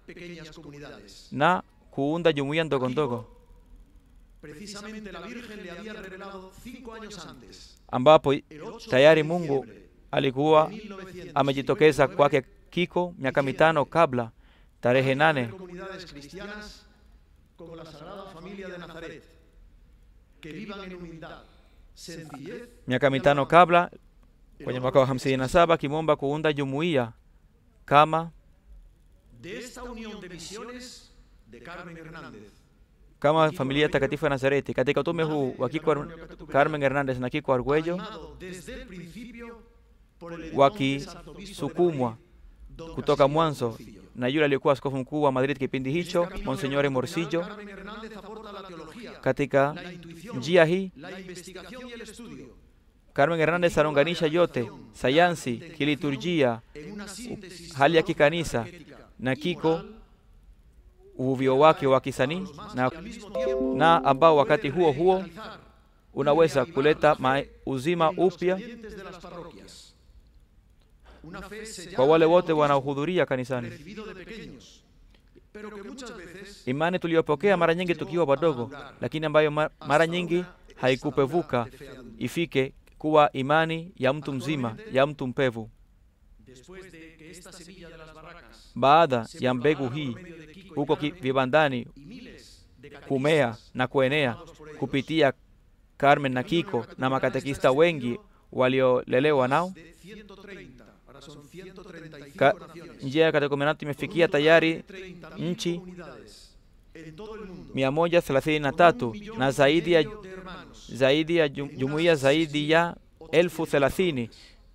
pequeñas comunidades. na kuunda jumuiya ndogo ndogo Precisamente la Virgen le había revelado cinco años antes, ambapo el 8 tayari de Mungu diciembre alikuwa de 1919, amejitokeza kwake Kiko miaka mitano kabla, tarehe nane comunidades cristianas como la Sagrada Familia de Nazaret, que vivan en humildad, sencillez miaka mitano kabla, kwenye mwaka wa hamsini na saba akimwomba kuunda jumuiya kama de esta unión de misiones de Carmen Hernández. kama familia takatifu ya Nazareti. Katika utume huu wa Kiko Ar- Carmen Hernandez na Kiko Arguello animado desde el principio por el entonces arzobispo de wakisukumwa Madrid, don kutoka Castillo mwanzo Morcillo. na yule aliyekuwa askofu mkuu wa Madrid kipindi hicho, Este camino Monseñor Morcillo. Carmen Hernández aporta la teología, Katika la intuición, njia hii la investigación y el estudio Carmen Hernandez anaunganisha yote, sayansi, kiliturjia, en una síntesis hali ya teológica, kikanisa catequética na y Kiko moral uvuvio wake wa kisanii más na, que al mismo tiempo na ambao wakati puede huo huo revitalizar unaweza kuleta ma, uzima en los upya creyentes de las parroquias. Una fe sellada kwa wale de wote bautismo wanaohudhuria kanisani. recibido de pequeños, pero que muchas veces Imani tuliyopokea mara nyingi tukiwa wadogo, lakini ambayo ma- mara nyingi haikupevuka ifike kuwa imani ya mtu mzima, ya mtu mpevu. después de que esta semilla de las barracas Baada se ya mbegu propagara hii por medio de Kiko y huko ki- Carmen, vibandani y miles de kumea catequistas na kuenea formados por ellos, kupitia Carmen na Kiko na makatekista wengi waliolelewa nao, de 130, ahora son 135 Ka- naciones, njia ya katekomenato imefikia tayari 30.000 nchi comunidades en todo el mundo, 133 con un millón na y zaidi ya, medio de hermanos, zaidi ya jum- jumuiya zaidi ya elfu thelathini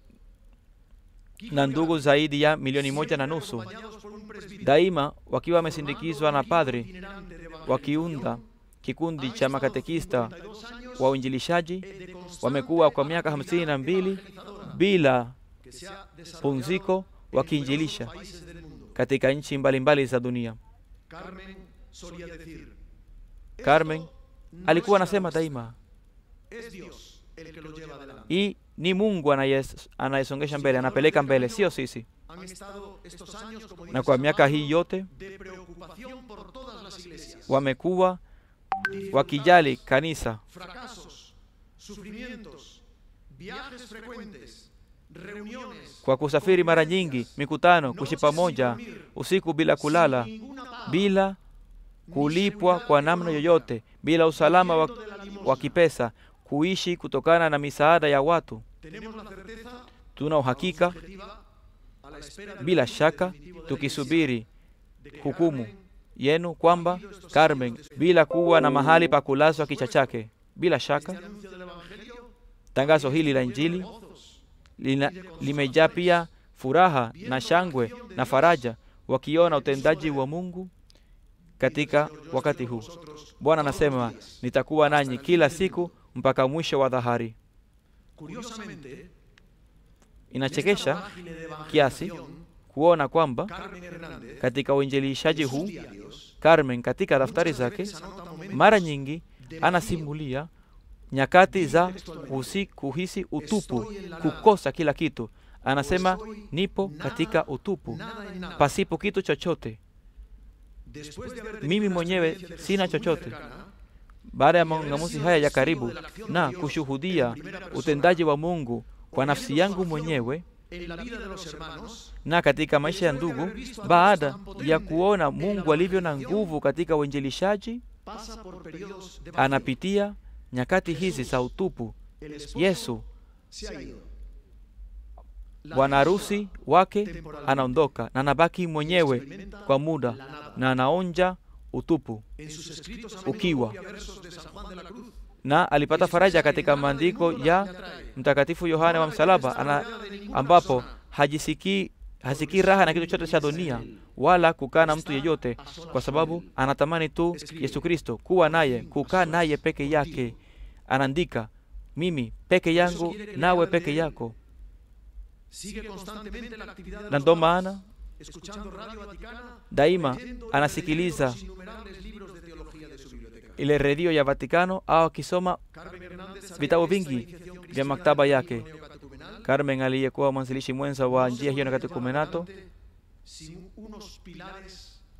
Kiko na y ndugu Carmen, zaidi ya milioni moja na siempre nusu, acompañados por un presbítero, daima wakiwa wamesindikizwa na formando un padri equipo itinerante de evangelización, wakiunda kikundi cha makatekista 52 años wa uinjilishaji. de constante Wamekuwa kwa miaka hamsini na mbili evangelizadora bila que se ha desarrollado pumziko en wakiinjilisha numerosos países del mundo. katika nchi mbalimbali za dunia. Carmen solía decir, Carmen "Esto no alikuwa es anasema nuestra, daima, es Dios el que lo lleva adelante. hii ni Mungu anayes- anayesongesha mbele, anapeleka mbele, sio sisi. Han estado estos años, como dice Na kwa San miaka Pablo, hii yote de preocupación por todas las iglesias, wamekuwa dificultades, wakijali kanisa, fracasos, sufrimientos, viajes frecuentes, reuniones, kwa kusafiri mara nyingi, mikutano, kuishi pamoja usiku bila kulala, sin ninguna paga, bila ni kulipwa seguridad kwa namna económica, yoyote, bila usalama wa, huyendo de la limosna. wa kipesa, kuishi kutokana na misaada ya watu. Tenemos la certeza, Tuna uhakika objetiva, a la espera del bila repunte shaka, definitivo de la tukisubiri de que hukumu Carmen yenu kwamba Carmen, bila kuwa na mahali pa kulazwa kichwa chake, bila Este shaka anuncio del Evangelio tangazo hili la Injili gozos, lina- limejaa pia furaha na shangwe na faraja, wakiona utendaji wa Mungu katika wakati huu. Bwana anasema nitakuwa nanyi kila siku mpaka mwisho wa dhahari. Curiosamente, Inachekesha esta vorágine de kiasi evangelización, kuona kwamba Carmen Hernández, katika uinjilishaji en sus huu diarios, Carmen katika daftari muchas zake veces anota momentos mara nyingi de anasimulia nyakati za kusi, kuhisi utupu, kukosa kila kitu. Anasema nipo katika utupu, nada en nada. pasipo kitu chochote. Después de haber Mimi tenido una mwenyewe experiencia de sina Jesús muy chochote. cercana, Baada ya maungamuzi haya ya karibu na kushuhudia utendaji wa Mungu kwa nafsi yangu mwenyewe en la vida de los hermanos, na katika maisha ya ndugu, baada ya kuona Mungu alivyo na nguvu katika uinjilishaji, pasa por periodos de vacío. anapitia nyakati hizi za utupu. El esposo Yesu se ha ido. La bwana esposa harusi wake anaondoka na anabaki mwenyewe experimenta kwa muda la nada. na anaonja utupu, En sus escritos a menudo ukiwa. copia versos de San Juan de la Cruz. na alipata faraja katika maandiko ya Mtakatifu Yohane wa Msalaba ana, ambapo hajisikii hasikii raha na kitu chote cha dunia wala kukaa na mtu yeyote, kwa sababu anatamani tu Yesu Kristo, kuwa naye, kukaa naye peke yake. Anaandika, mimi peke yangu nawe peke yako, Sigue constantemente la actividad de na los ndo papas, maana escuchando Radio Vaticana, daima leyendo y anasikiliza releyendo los innumerables libros de teología de su biblioteca. ile redio ya Vatikano au akisoma Carmen Hernández sabía vitabu que esta vingi iniciación vya cristiana maktaba del yake. movimiento neocatecumenal Carmen aliyekuwa mwanzilishi mwenza wa no se njia hiyo na podría katekumenato llevar adelante sin unos pilares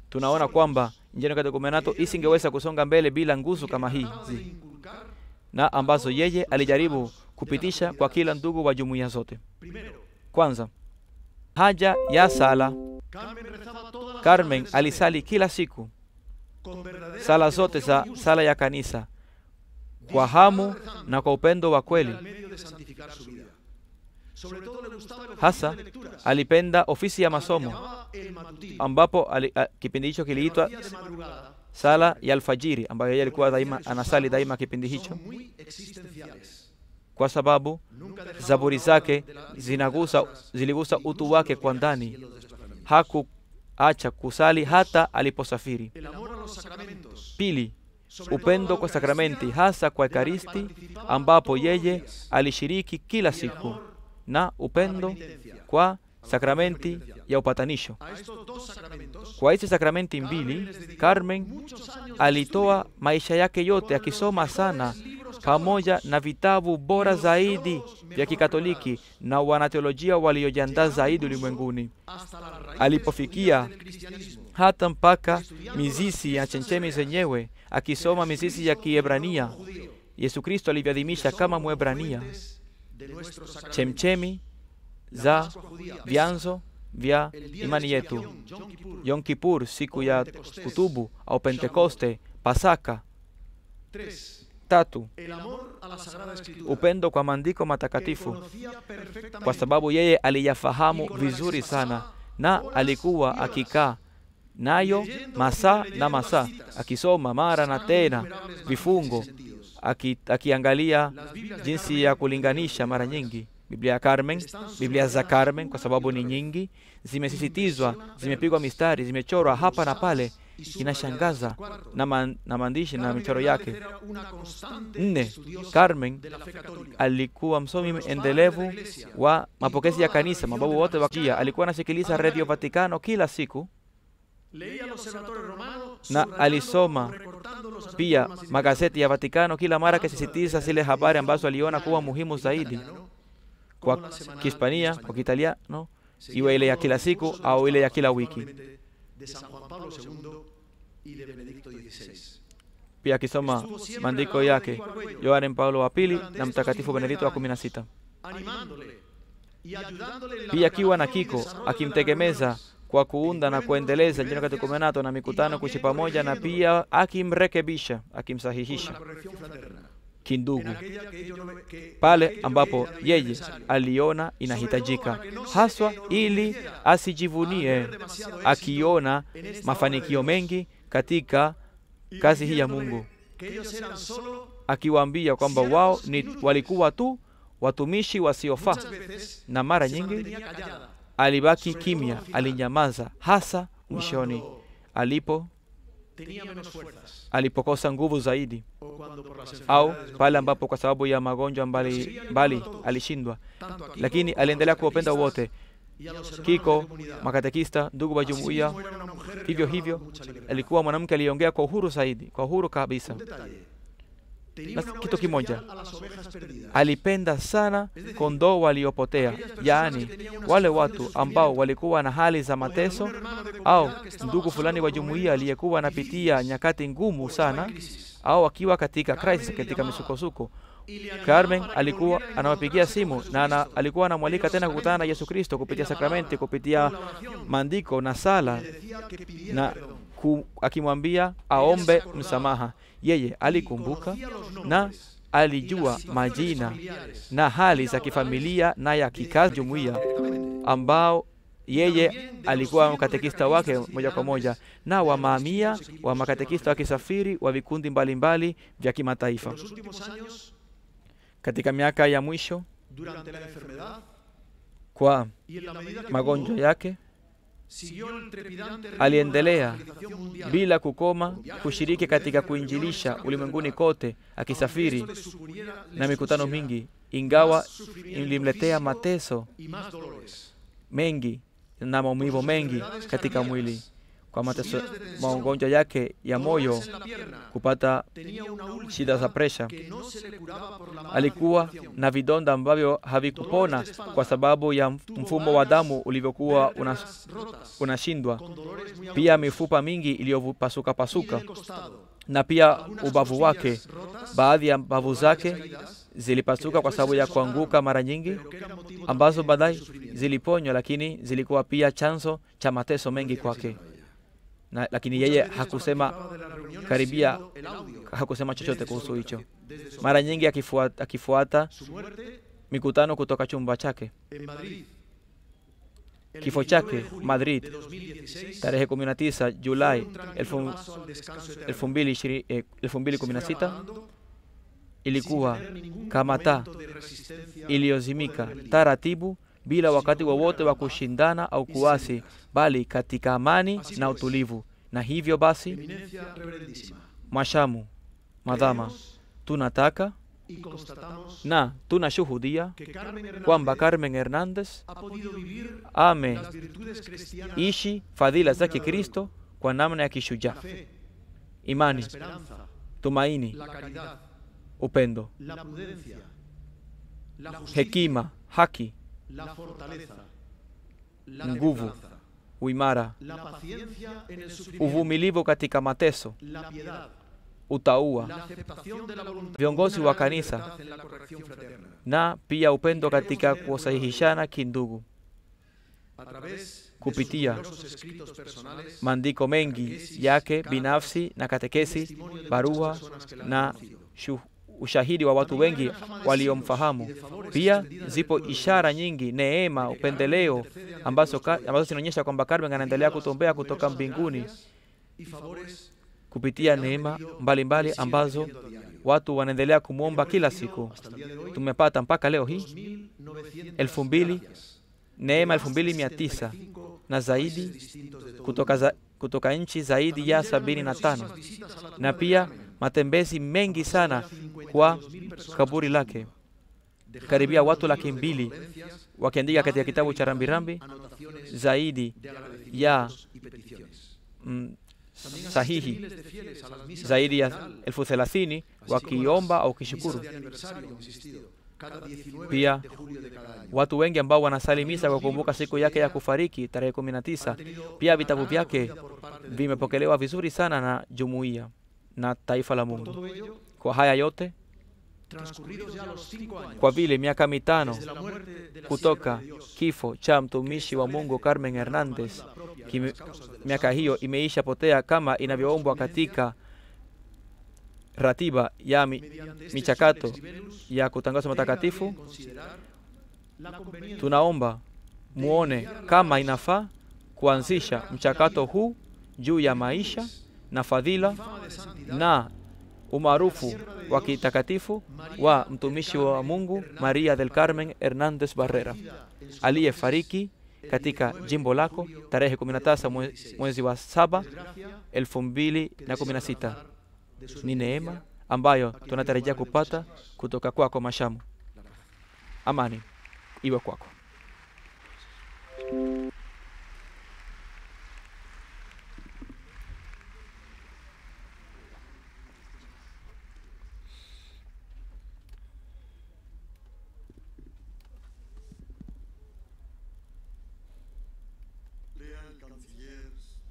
tunaona kwamba njia ya katekumenato isingeweza kusonga mbele bila nguzo kama que trataba de hizi inculcar, na ambazo yeye alijaribu kupitisha kwa kila ndugu wa jumuiya zote. primero, Kwanza, haja ya sala. Carmen rezaba todas las Carmen tardes del alisali kila siku con verdadera sala zote za devoción y sala ya kanisa kwa hamu na kwa upendo wa al kweli. medio de santificar su vida. Sobre todo le gustaba el oficio Hasa de lecturas, alipenda ofisi ya al que masomo llamaba el matutino, ambapo ali, a, kipindi hicho que lo kiliitwa hacía de madrugada, sala ya alfajiri ambayo yeye alikuwa daima anasali daima kipindi hicho, son muy existenciales. kwa sababu Nunca dejaba zaburi una zake hora de la- zinagusa ziligusa incluso utu en wake los kwa viajes ndani. y en los desplazamientos. Hakuacha kusali hata aliposafiri. El amor a los sacramentos, Pili, sobre todo a upendo la kwa sakramenti, Eucaristía, hasa kwa de la que Ekaristi, participaba ambapo todos los yeye días, alishiriki kila y el siku, amor na a la upendo penitencia. kwa sakramenti ya upatanisho. A estos dos sacramentos, Kwa hizi sakramenti mbili, Carmen muchos años de alitoa estudio maisha yake yote con los akisoma mejores sana libros pamoja católicos, na vitabu bora los zaidi teólogos vya mejor Kikatoliki preparados, na wanateolojia waliojiandaa llegando zaidi incluso ulimwenguni, hasta las raíces alipofikia judías del cristianismo, hata mpaka mizizi ya chemchemi zenyewe, akisoma mizizi ya Kiebrania. judío, Yesu Kristo alivyoadhimisha que kama son Mwebrania, fuentes de nuestros sacramentos. chemchemi La za Pascua judía, vyanzo vya el día de imani yetu, expiación, Yom Kippur. Yom Kippur, siku ya kutubu au Pentekoste, Pasaka. Tres, Tatu, el amor a la Sagrada Escritura, upendo kwa maandiko que matakatifu, conocía perfectamente kwa sababu yeye aliyafahamu vizuri sana na alikuwa akikaa nayo masaa na masaa akisoma mara na tena vifungo aki, akiangalia Las Biblias de jinsi Carmen ya kulinganisha mara nyingi Biblia ya Carmen, Biblia za Carmen kwa sababu ni nyingi, zimesisitizwa, zimepigwa mistari, zimechorwa hapa na pale, y subrayadas. inashangaza Cuarto, na, man, na maandishi na Carmen michoro Hernández yake. era una constante Nne, estudiosa Carmen de la fe católica. alikuwa msomi endelevu wa mapokezi ya kanisa. Mababu wote wa Jia alikuwa anasikiliza redio Vatikano kila siku, Leía el Observatorio Romano, na subrayando alisoma o recortando los pia artículos más magazeti ya Vatikano kila mara interesantes, akisisitiza tanto zile la habari ambazo edición aliona kuwa diaria muhimu en zaidi italiano, kwa como la semanal Kihispania, en kwa español. Kiitaliano, Seguía iwe ile ya todos kila los siku cursos de au los ile ya papas, kila wiki. probablemente de San Juan Pablo II y de Benedicto XVI. Pia akisoma maandiko yake Yohane Paulo wa pili na Mtakatifu Benedikto wa kumi na sita. Animándole y ayudándole en la Pia akiwa na preparación y kiko desarrollo de las akimtegemeza reuniones, kwa kuunda na kuendeleza jina katekumenato na mikutano kuishi pamoja, na pia akimrekebisha, con akimsahihisha la corrección fraterna. kindugu En aquella que ello no me- que- pale aquello que ambapo ella veía yeye necesario. aliona inahitajika, haswa ili asijivunie akiona mafanikio mengi katika Y kazi hii ya diciéndole Mungu, que ellos eran solo akiwaambia kwamba wao ni walikuwa tu watumishi wasiofaa, muchas veces na mara se nyingi mantenía callada alibaki kimya, alinyamaza, hasa mwishoni cuando alipo tenía menos fuerzas alipokosa nguvu zaidi, o cuando por las au enfermedades no pale podía. ambapo kwa sababu ya magonjwa mbali mbali alishindwa, Tanto a Kiko lakini como a aliendelea los kuwapenda catequistas wote, y a los hermanos de Kiko, la comunidad. makatekista, ndugu wa jumuiya. Asimismo, era una mujer que Hivyo hablaba hivyo con mucha libertad. alikuwa mwanamke aliyeongea kwa uhuru zaidi, kwa uhuru kabisa. Un detalle. Tenía Na un amor kitu kimoja. especial a las ovejas perdidas. Alipenda sana kondoo waliopotea, yaani wale watu ambao walikuwa na hali za mateso Un hermano de au comunidad que estaba ndugu fulani pasando wa por jumuiya momentos aliyekuwa anapitia difíciles nyakati ngumu o estaba en sana crisis. au akiwa katika Carmen crisis, le katika llamaba misukosuko. y le animaba Carmen para que alikuwa volviera a anawapigia encontrarse simu con na ana, Jesucristo. alikuwa anamwalika Pedía tena los kukutana na sacramentos, Yesu Kristo kupitia en la sakramenti, palabra, kupitia en la oración. maandiko na sala Le decía que pidiera na perdón. ku, akimwambia aombe msamaha. Yeye Y alikumbuka conocía los na nombres y alijua las situaciones majina familiares na hali y za laborales kifamilia na ya de kikazi cada jumuiya directamente. ambao yeye También de los alikuwa cientos de mkatekista wake catequistas moja kwa moja itinerantes na de los wamaamia distintos equipos wa makatekista wakisafiri wa vikundi mbalimbali vya En kimataifa. los últimos años, Katika miaka ya mwisho durante la enfermedad kwa y en la medida que magonjwa pudo, yake, siguió el trepidante ritmo aliendelea de la evangelización mundial. bila kukoma kushiriki katika kuinjilisha ulimwenguni kote, akisafiri Aunque esto le suponiera- le na mikutano supusiera mingi, ingawa más sufrimiento ilimletea físico mateso y más dolores. mengi na maumivu mengi katika mwili, kwa mateso Subidas de tensión, magonjwa yake ya moyo dolores en la pierna, kupata tenía una úlcera shida za presha. que no se le curaba por la mala Alikuwa circulación. na vidonda ambavyo havikupona kwa sababu ya mfumo wa damu ulivyokuwa una- Vértebras rotas, unashindwa, con dolores muy pia agudos, mifupa mingi iliyopasuka y pasuka, del costado. na pia Algunas ubavu wake, costillas rotas, baadhi ya mbavu por varias zake caídas, zilipasuka kwa sababu ya kuanguka mara nyingi, pero que eran motivo ambazo también de baadaye sufrimiento. ziliponywa, lakini zilikuwa pia chanzo cha mateso mengi kwake. Na, lakini Muchas yeye veces hakusema participaba de las reuniones karibia siguiendo el audio hakusema chochote desde su kuhusu hicho. habitación, desde su Mara nyingi akifuata, akifuata Su muerte mikutano kutoka chumba chake. en Madrid. El Kifo 29 chake, de julio Madrid, de 2016, Tarehe 19 fue Julai un tranquilo elfu- paso al descanso eterno. elfu mbili ishiri- eh, elfu mbili Se kumi na fue sita apagando ilikuwa sin tener ningún kama taa momento de resistencia o iliyozimika de rebelión. taratibu bila wakati wowote wa kushindana au kuasi, bali katika amani na utulivu. Na hivyo basi, Eminencia reverendísima. mwashamu madhama, Creemos tunataka y constatamos na tunashuhudia que Carmen Hernández kwamba Carmen Hernandez ha podido vivir ame las virtudes cristianas, ishi fadhila za Kikristo kwa namna ya kishujaa: la fe, la imani, esperanza, tumaini, la caridad, upendo, la prudencia, la justicia, hekima, haki, la fortaleza, la Nguvu. templanza, uimara, la paciencia en el sufrimiento, uvumilivu katika mateso, la piedad, utaua la aceptación de la voluntad Viongozi una wa gran kanisa. libertad en la corrección fraterna. na pia upendo katika kusahihishana kindugu. A través de Kupitia sus numerosos escritos personales, Maandiko mengi yake binafsi na katekesi, testimonio de barua muchas personas que la han na conocido. shu, ushahidi wa watu wengi waliomfahamu. Pia zipo ishara nyingi, neema, upendeleo ambazo, ka, ambazo zinaonyesha kwamba Carmen anaendelea kutombea kutoka mbinguni y favores kupitia neema mbalimbali ambazo watu wanaendelea kumwomba kila siku. hasta el día de hoy, Tumepata mpaka leo hii 2.900 elfu mbili gracias. neema Más elfu mbili mia de tisa 75 na zaidi países distintos de todo el kutoka, mundo. za, kutoka nchi zaidi También ya llegan sabini na tano numerosísimas visitas a la tumba na de pia Carmen. matembezi mengi sana Son ya kwa 52.000 personas kaburi en su lake, tumba. Dejando karibia en los watu libros laki de mbili condolencias wakiandika katika más de kitabu cha 30.000 rambirambi anotaciones zaidi de ya agradecimientos y peticiones. mm, También asisten sahihi miles de fieles a las misas zaidi ya del funeral, elfu thelathini así como wakiomba las au misas kishukuru. de aniversario, insistido, cada 19 Pia de julio de cada año. Watu wengi ambao wanasali misa kwa kukumbuka siku yake ya kufariki tarehe 19. Han tenido Pia una vitabu gran vyake acogida por parte del público. vimepokelewa vizuri sana na jumuiya na taifa la Por Mungu. todo ello, Kwa haya yote, transcurridos ya los cinco años kwa vile miaka mitano desde la muerte de la kutoka sierva de Dios, kifo cha mtumishi wa Mungu Carmen Hernandez, la propia de kime- las causas de los miaka hiyo santos, imeisha potea kama inavyoombwa katika ratiba ya mi, mediante este michakato Sulex Libellus, ya kutangazwa tenga matakatifu. bien considerar la conveniencia Tunaomba muone kama inafaa kuanzisha mchakato huu juu ya maisha na fadhila fama de santidad na umaarufu wa kitakatifu wa mtumishi wa Mungu Maria del Carmen Hernandez Barrera en su aliyefariki katika jimbo lako tarehe 19 mwe- mwezi wa saba desgracia elfu mbili na kumi na sita. de sus Ni neema ambayo tunatarajia kupata kutoka kwako Mashamu. Amani iwe kwako. Lea el canciller,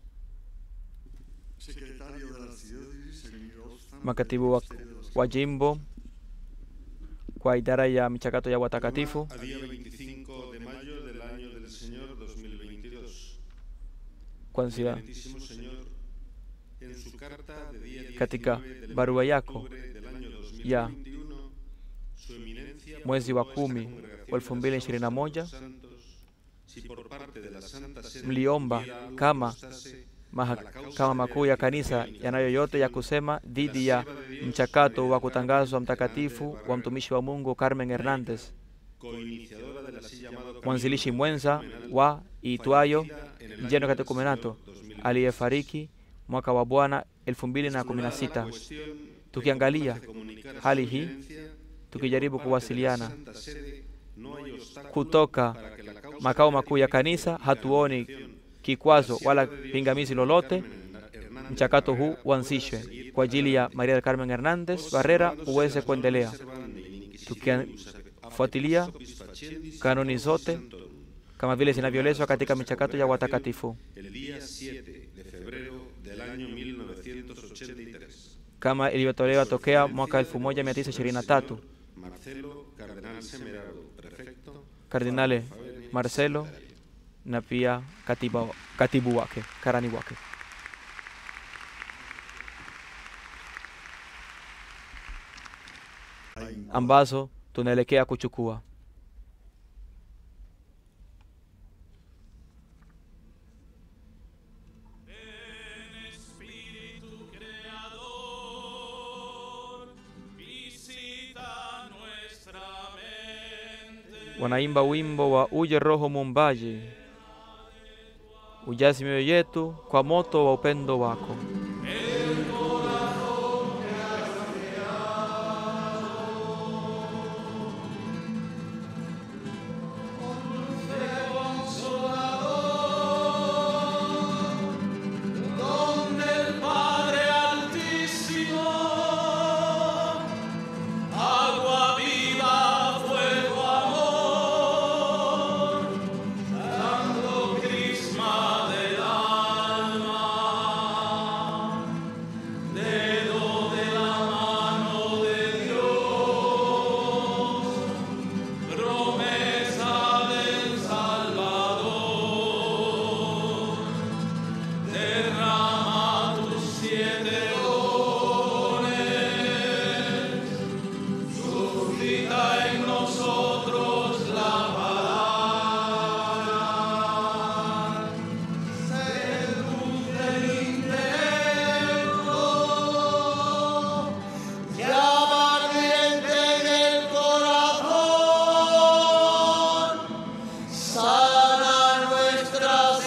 secretario de la archidiócesis, Emilio Ozan, Makatibu wa, Ministerio de los wa jimbo kwa idara ya michakato ya watakatifu A día 25 de mayo del año del Señor 2022. kuanzia Excelentísimo Señor, en su carta de día 19 Katika del barua mes de yako octubre del año ya 2021, su eminencia mwezi wa propuso a esta kumi congregación wa elfu de mbili los ishirini na moja santos, si por parte de la Santa Sede mliomba hubiera algo que kama constase mahakama makuu ya kanisa yanayo yote ya kusema dhidi ya mchakato wa kutangazwa mtakatifu wa mtumishi wa Mungu Carmen Hernandez, coiniciadora del así llamado mwanzilishi camino mwenza catecumenal, wa iitwayo fallecida en el Njeno año del Katecumenato, Señor 2022. aliyefariki mwaka wa Bwana elfu mbili na kumi na sita. Tukiangalia hali hii, tukijaribu kuwasiliana kutoka makao makuu ya kanisa, hatuoni kikwazo wala pingamizi lolote, mchakato huu uanzishwe kwa ajili ya Maria del Carmen Hernández Barrera uweze kuendelea, tukifuatilia kanuni zote kama vile zinavyoelezwa katika michakato ya watakatifu el día 7 de febrero del año 1983. kama ilivyotolewa tokea mwaka 1923. Marcelo Cardenal Semeraro, prefecto. Kardinale Marcelo na pia katiba, katibu wake karani wake. ambazo tunaelekea kuchukua. Espíritu Creador, visita nuestra mente. Wanaimba wimbo wa uje Roho Muumbaji, ujazi mioyo yetu kwa moto wa upendo wako. Donde el Padre Altísimo, agua viva, fuego, amor, dando crisma del alma, dedo de la mano de Dios, promesa del Salvador. Derrama tus siete dones, suscita en nosotros la palabra, ser luz del intelecto, llama ardiente en el corazón, sana nuestras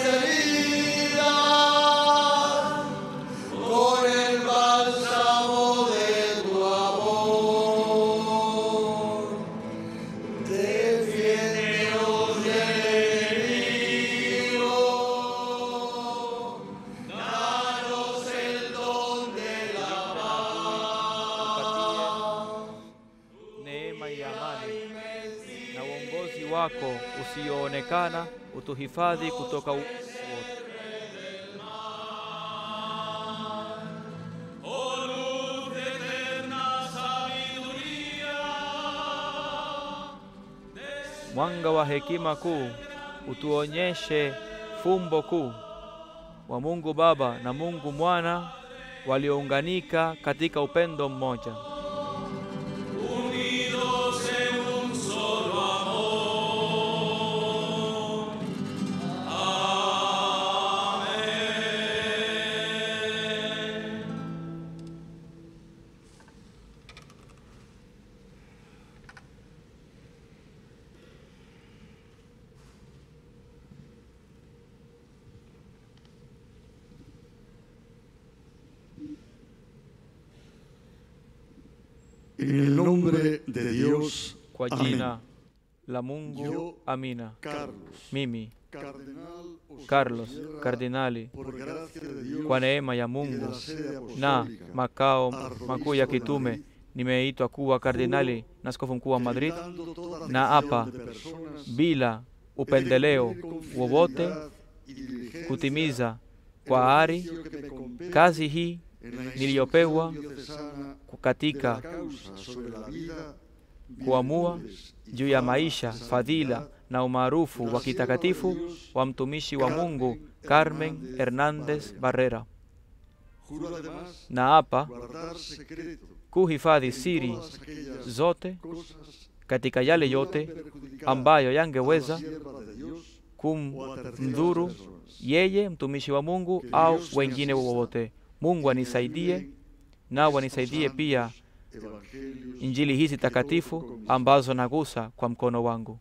heridas con el bálsamo de tu amor. Defiéndenos del enemigo, danos el don de la paz. neema ya amani na uongozi wako usioonekana utuhifadhi kutoka u- wote. Oh luz de eterna sabiduría, Mwanga wa hekima kuu utuonyeshe fumbo kuu wa Mungu Baba na Mungu Mwana waliounganika katika upendo mmoja. unidos en un solo amor. Amén. En el nombre de Dios, Kwa Amén. jina la Mungu, Yo, amina. Carlos, Mimi cardenal Oscar Carlos, Sierra, kardinali, por gracia de Dios kwa neema ya y de Mungu la sede na apostólica, makao arzobispo makuu ya de kitume, Madrid, nimeitwa kuwa kardinali na askofu mkuu wa Madrid evitando toda na acepción hapa de personas, bila he de upendeleo cumplir con wowote, fidelidad y diligencia kutimiza el kwa ari oficio que me compete kazi hii en la niliyopewa instrucción diocesana de la katika causa sobre la vida, kuamua virtudes y juu ya fama, maisha, santidad, fadhila na umaarufu wa kitakatifu wa mtumishi wa Mungu Carmen Hernandez Barrera, Juro además na hapa guardar secreto kuhifadhi en siri todas aquellas zote cosas katika yale que yote puedan perjudicar ambayo a la yangeweza sierva de Dios o a terceras kumdhuru personas. yeye mtumishi wa Mungu au wengine wowote. Mungu anisaidie na wanisaidie pia Evangelios injili hizi takatifu ambazo nagusa kwa mkono wangu.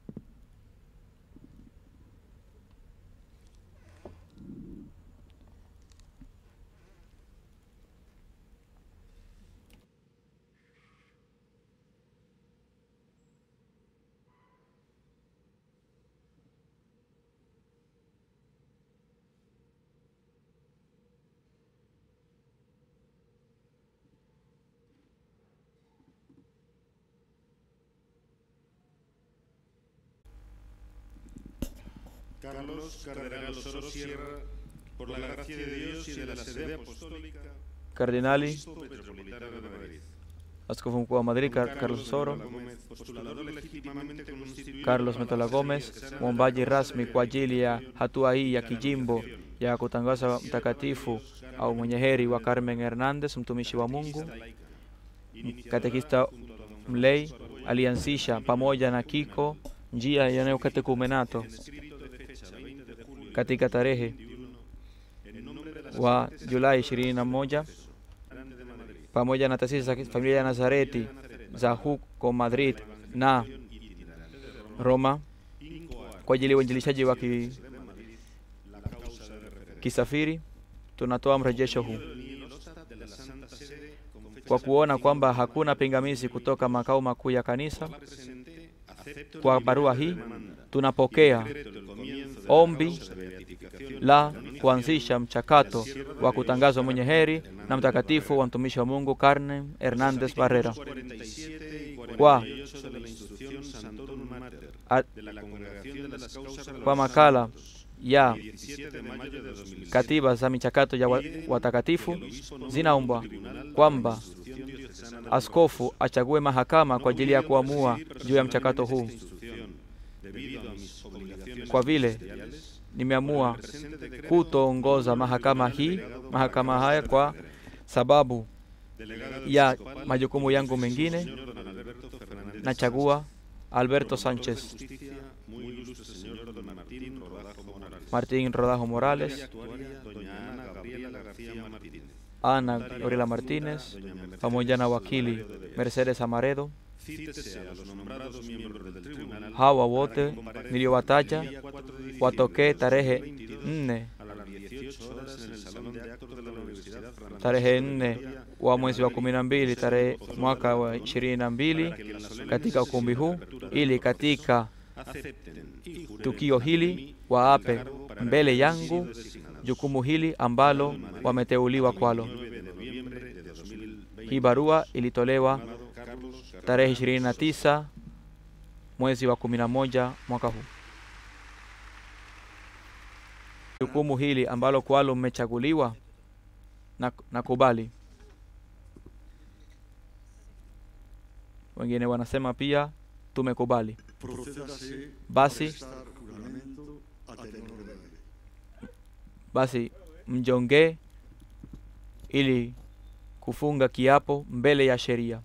Carlos Cardenal Osoro Sierra, por la gracia de Dios y de la sede apostólica, Kardinali, obispo metropolitano de Madrid. Askofu Mkuu wa Madrid Car- Carlos Soro, Gómez, postulador legítimamente constituido Carlos para Metola la Gomez, Sana mwombaji rasmi kwa ajili ya hatua hii ya kijimbo ya kutangaza mtakatifu au mwenye heri wa Carmen Hernandez, mtumishi wa Mungu, katekista mlei, alianzisha pamoja na Kiko njia ya neokatekumenato katika tarehe wa Julai 21 pamoja na taasisi za familia ya Nazareti za huko Madrid na Roma kwa ajili ya uinjilishaji wa ki, kisafiri. Tunatoa mrejesho huu kwa kuona kwamba hakuna pingamizi kutoka makao makuu ya kanisa. Kwa barua hii tunapokea ombi la kuanzisha mchakato wa kutangazwa mwenye heri na mtakatifu wa mtumishi wa Mungu Carmen Hernandez Barrera kwa, a, kwa makala ya katiba za michakato ya wa- watakatifu zinaombwa kwamba askofu achague mahakama kwa ajili ya kuamua juu ya mchakato huu. Kwa vile nimeamua kutoongoza mahakama hii mahakama haya kwa sababu ya majukumu yangu mengine, nachagua Alberto Sánchez, Martín Rodajo Morales, Ana Gabriela Martínez, pamoja na wakili Mercedes Amaredo. Hawa wote niliowataja watokee tarehe nne tarehe nne wa mwezi wa kumi na mbili tarehe mwaka wa ishirini na mbili katika ukumbi huu, ili katika tukio hili waape mbele yangu jukumu hili ambalo wameteuliwa kwalo. Hii barua ilitolewa tarehe 29 mwezi wa 11 mwaka huu. Jukumu hili ambalo kwalo mmechaguliwa na nakubali. Wengine wanasema pia tumekubali. Procédase Basi a prestar juramento a tenor de ley. basi mjongee ili kufunga kiapo mbele ya sheria.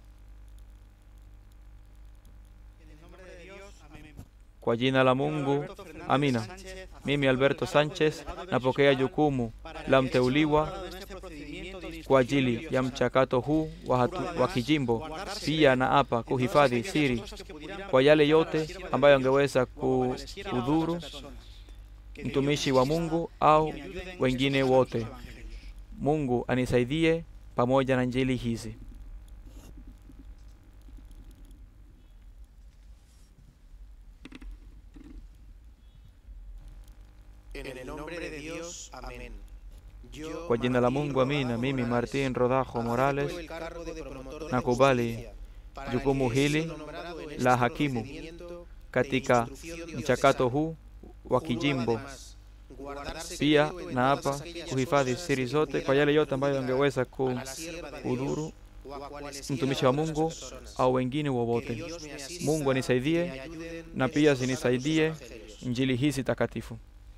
Kwa jina la Mungu, amina. Mimi Alberto Sánchez napokea jukumu la mteuliwa kwa ajili ya mchakato huu wa, hatu, wa kijimbo. Pia na hapa kuhifadhi siri kwa yale yote ambayo angeweza ku- kudhuru mtumishi wa Mungu au wengine wote. Mungu anisaidie pamoja na njili hizi. En el nombre de Dios, amén. Yo, Kwa jina la Martín Mungu, amina. Rodajo Mimi Morales, Martín Rodajo Morales acepto el cargo de promotor de nakubali justicia, para jukumu el que he hili sido nombrado en la este hakimu procedimiento katika de instrucción mchakato diocesana. huu wa Juro kijimbo. además guardar Pia secreto en na todas hapa aquellas kuhifadhi cosas siri que zote kwa pudieran yale yote ambayo perjudicar angeweza a la sierva de kudhuru Dios o a cualesquiera mtumishi wa otras Mungu personas. au wengine Que wowote. Dios me asista Mungu y anisaidie me ayuden na en pia estos santos zinisaidie evangelios. injili hizi takatifu.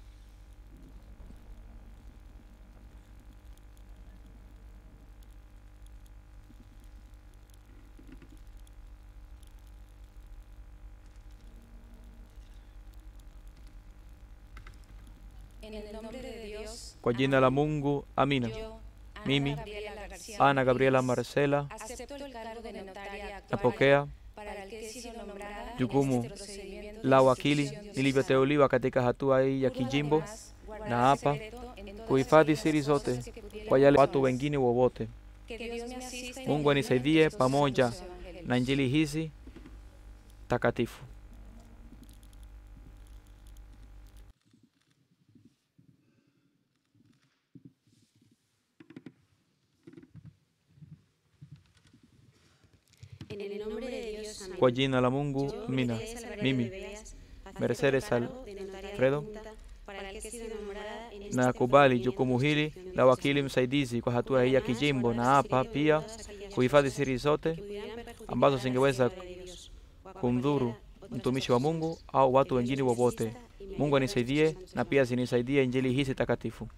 En el nombre de Dios, Kwa jina la Mungu, amina. yo, Ana Mimi, Gabriela García Ana Gabriela Martínez, Marcela, acepto el cargo de notaria actual napokea para el que he sido nombrada en jukumu este procedimiento de la instrucción wakili diocesana. nilivyoteuliwa katika hatua hii ya Juro kijimbo además guardar na hapa secreto en todas kuhifadhi aquellas siri cosas zote que pudieran kwa yale watu perjudicar. wengine wowote. Que Dios me asista y me Mungu ayude en anisaidie estos pamoja santos evangelios. na injili hizi takatifu. En el nombre de Dios, Kwa amén. jina la Mungu, Yo, amina. Mercedes Alvarado Mimi, de Beas, acepto Mercedes el cargo de notaria Alfredo, adjunta nakubali jukumu hili la wakili msaidizi kwa hatua hii ya kijimbo, na hapa pia kuhifadhi siri zote ambazo zingeweza kumdhuru mtumishi wa Mungu au watu wengine wowote. Mungu anisaidie na pia zinisaidie injili hizi takatifu.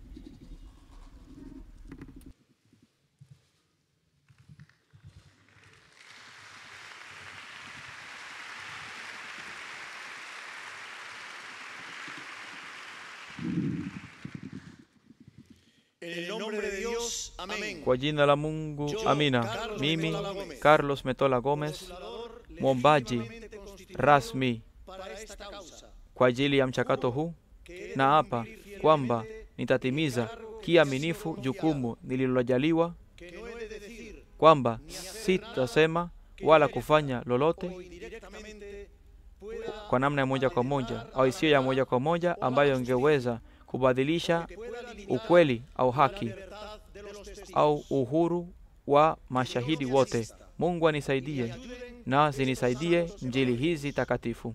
En el nombre de Dios, amén. Kwa jina la Mungu, amina. Mimi Carlos Metola Gomez, mwombaji rasmi Para esta causa, kwa ajili ya mchakato huu, na hapa kwamba nitatimiza kiaminifu jukumu nililojaliwa, que no he de decir kwamba sitasema wala kufanya lolote indirectamente pueda, kwa namna ya moja kwa moja au isiyo ya moja kwa moja ambayo ingeweza kubadilisha ukweli au haki verdad de los testigos. au uhuru wa mashahidi wote. Mungu anisaidie na zinisaidie njili hizi takatifu.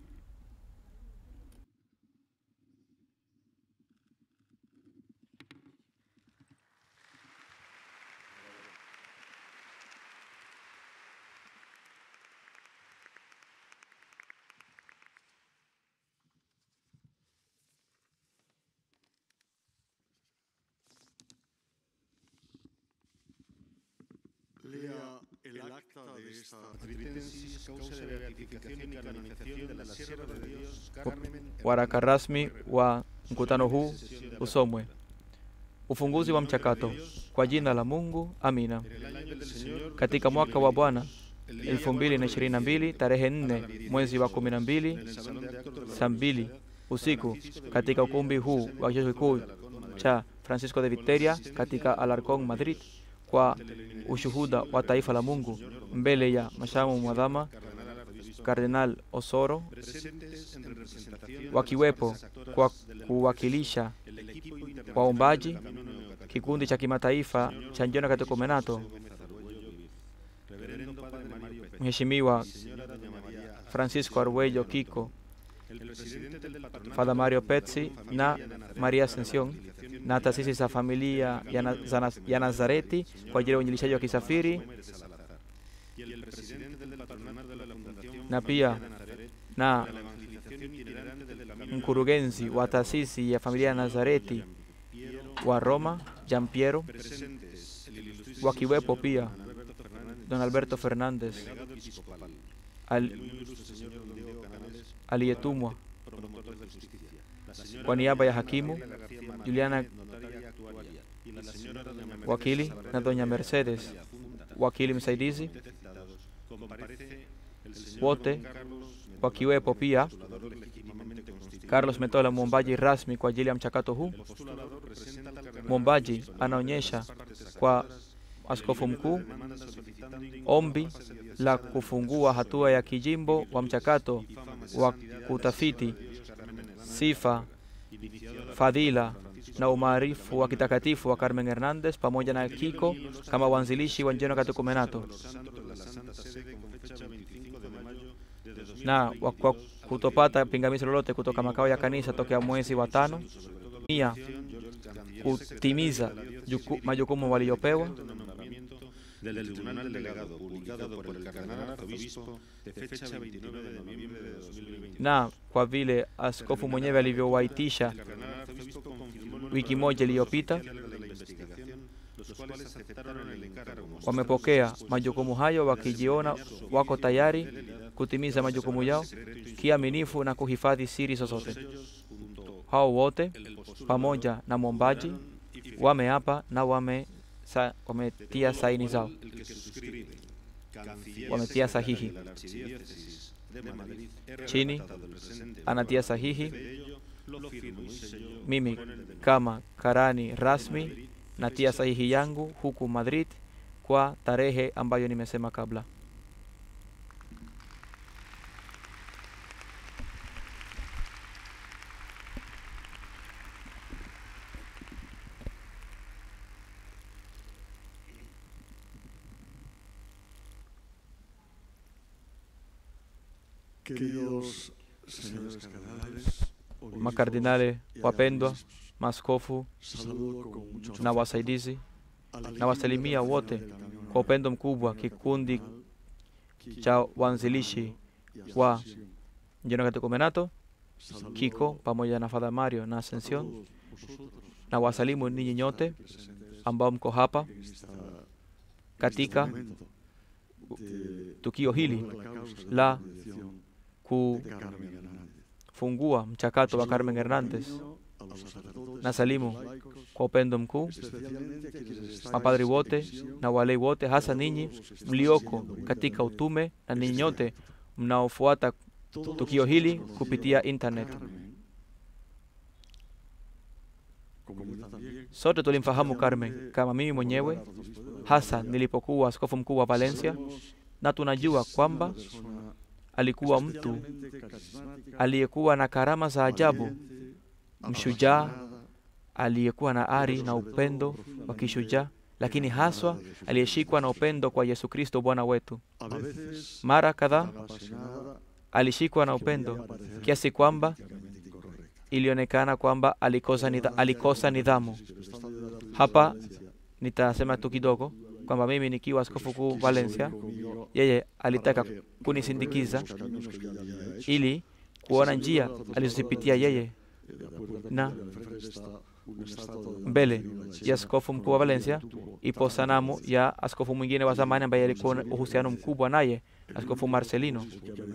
Lea el acta de esta Adritensis, causa de beatificación y canonización de la sierva de Dios, Carmen Waraka rasmi wa mkutano huu usomwe. Ufunguzi wa mchakato kwa jina la Mungu, amina. Katika mwaka wa Bwana 2022 tarehe 4 mwezi wa 12 saa mbili usiku katika ukumbi huu wa chuo kikuu cha Francisco de Viteria katika Alarcón, Madrid, kwa ushuhuda wa taifa la Mungu mbele ya mashamu mwadhama Kardinal Osoro, presentes en representación wakiwepo kwa kuwakilisha el equipo internacional waombaji, de la Unión Católica, kikundi cha kimataifa cha Njona Katekomenato, Reverendo Padre Mario Pérez, Mheshimiwa Señora Doña María Francisco Arguello Kiko, el presidente del patronato Father Mario Pezzi na Maria Ascensión na taasisi za familia ya, na, za Naz- ya Nazareti kwa ajili ya uinjilishaji wa kisafiri Gómez de Salazar, y el presidente del patronato de la Fundación na pia Nazaret na para la evangelización itinerante del camino mkurugenzi wa taasisi ya familia ya Nazareti wa Roma, Gian Piero, presentes el ilustrísimo wakiwepo pia Alberto Fernández, don Alberto Fernández delegado episcopal, al, el ilustre señor Don Diego Canales, aliyetumwa promotor de justicia, la señora kwa niaba ya hakimu García Martínez, Juliana notaria actuaria, y la señora Doña Mercedes wakili na doña Mercedes Funda, wakili msaidizi citados, comparece el señor wote Don Carlos wakiwepo pia postulador legítimamente constituido. Carlos Metola, mwombaji rasmi kwa ajili ya mchakato huu. El postulador presenta al cardenal Mwombaji anaonyesha kwa askofu mkuu ombi la kufungua hatua ya kijimbo wa mchakato wa kutafiti sifa, fadhila na umaarifu wa kitakatifu wa Carmen Hernandez pamoja na Kiko kama waanzilishi wa Njeno Katekomenato santo de la Santa Sede con fecha 25 de mayo de 2000, na wa- kwa kutopata pingamizi lolote kutoka makao ya kanisa tokea mwezi wa tano, pia kutimiza juku, majukumu waliyopewa nombramiento del Tribunal Delegado publicado por el Cardenal Arzobispo de fecha 29 de noviembre de 2021. na kwa vile askofu mwenyewe alivyowaitisha El Cardenal Arzobispo confirmó en wiki moja iliyopita, de la investigación, los cuales aceptaron el encargo wamepokea majukumu hayo wakijiona wako tayari kutimiza majukumu yao kiaminifu na kuhifadhi siri zozote. Hao wote pamoja na mwombaji wameapa na wame sa, wametia saini zao, el que suscribe, canciller wametia sahihi. de la Archidiócesis de Madrid, R. Chini Tratado del presente anatia sahihi de ello, lo firmo y sello mimi kama karani rasmi natia sahihi yangu huku Madrid kwa tarehe ambayo nimesema kabla. Queridos señores cardenales, Makardinale wapendwa, maaskofu Saludo con mucho na wasaidizi na wasalimia wote kwa upendo mkubwa kikundi cha waanzilishi wa Jino Katekomenato, Kiko pamoja na Father Mario na Ascension, na wasalimu ninyi nyote ambao mko hapa katika tukio hili la kufungua mchakato wa Carmen Hernandez. Na salimu kwa upendo mkuu mapadri wote na walei wote, hasa ninyi mlioko katika utume na ninyi nyote mnaofuata tukio hili kupitia internet. Sote tulimfahamu Carmen kama mimi mwenyewe, hasa nilipokuwa askofu mkuu wa Valencia, na tunajua kwamba alikuwa mtu aliyekuwa na karama za ajabu, mshujaa aliyekuwa na ari na upendo wa kishujaa, lakini haswa aliyeshikwa na upendo kwa Yesu Kristo Bwana wetu. Mara kadhaa alishikwa na upendo kiasi kwamba ilionekana kwamba alikosa, nidha, alikosa nidhamu. Hapa nitasema tu kidogo kwamba mimi nikiwa askofu kuu Valencia, yeye alitaka kunisindikiza ili kuona njia alizozipitia yeye na mbele ya askofu mkuu wa Valencia ipo sanamu ya askofu mwingine wa zamani ambaye alikuwa na uhusiano mkubwa naye, askofu Marcelino,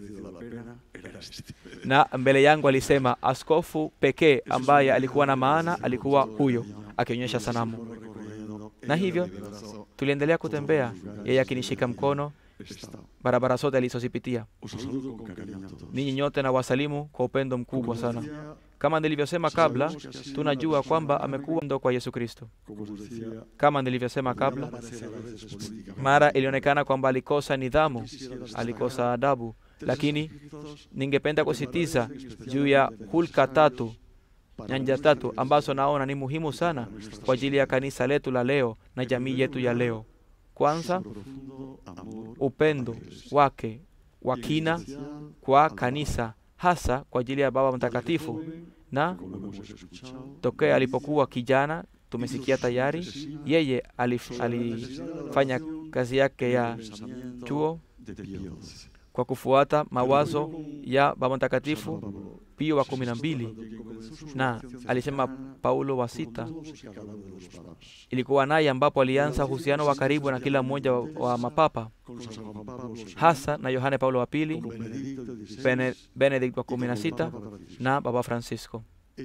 na mbele yangu alisema askofu pekee ambaye alikuwa na maana alikuwa huyo, akionyesha sanamu. Na hivyo tuliendelea kutembea, yeye akinishika mkono barabara zote alizozipitia. Ninyi nyote na wasalimu kwa upendo mkubwa sana. Kama nilivyosema kabla, tunajua kwamba amekuwa ndo kwa Yesu Kristo. Kama nilivyosema kabla, mara ilionekana kwamba alikosa nidhamu, alikosa adabu, lakini ningependa kusitiza juu ya hulka tatu, nyanja tatu ambazo naona ni muhimu sana kwa ajili ya kanisa letu la leo na jamii yetu ya leo. Kwanza, upendo wake wa kina kwa kanisa hasa kwa ajili ya Baba Mtakatifu, na tokea alipokuwa kijana tumesikia tayari yeye alif, alifanya kazi yake ya chuo kwa kufuata mawazo ya Baba Mtakatifu Pio wa kumi na mbili, na alisema Paulo wa sita ilikuwa naye ambapo alianza uhusiano wa karibu na kila mmoja wa, wa mapapa hasa na Yohane Paulo wa pili, Bene, Benedict wa kumi na sita na Baba Francisco.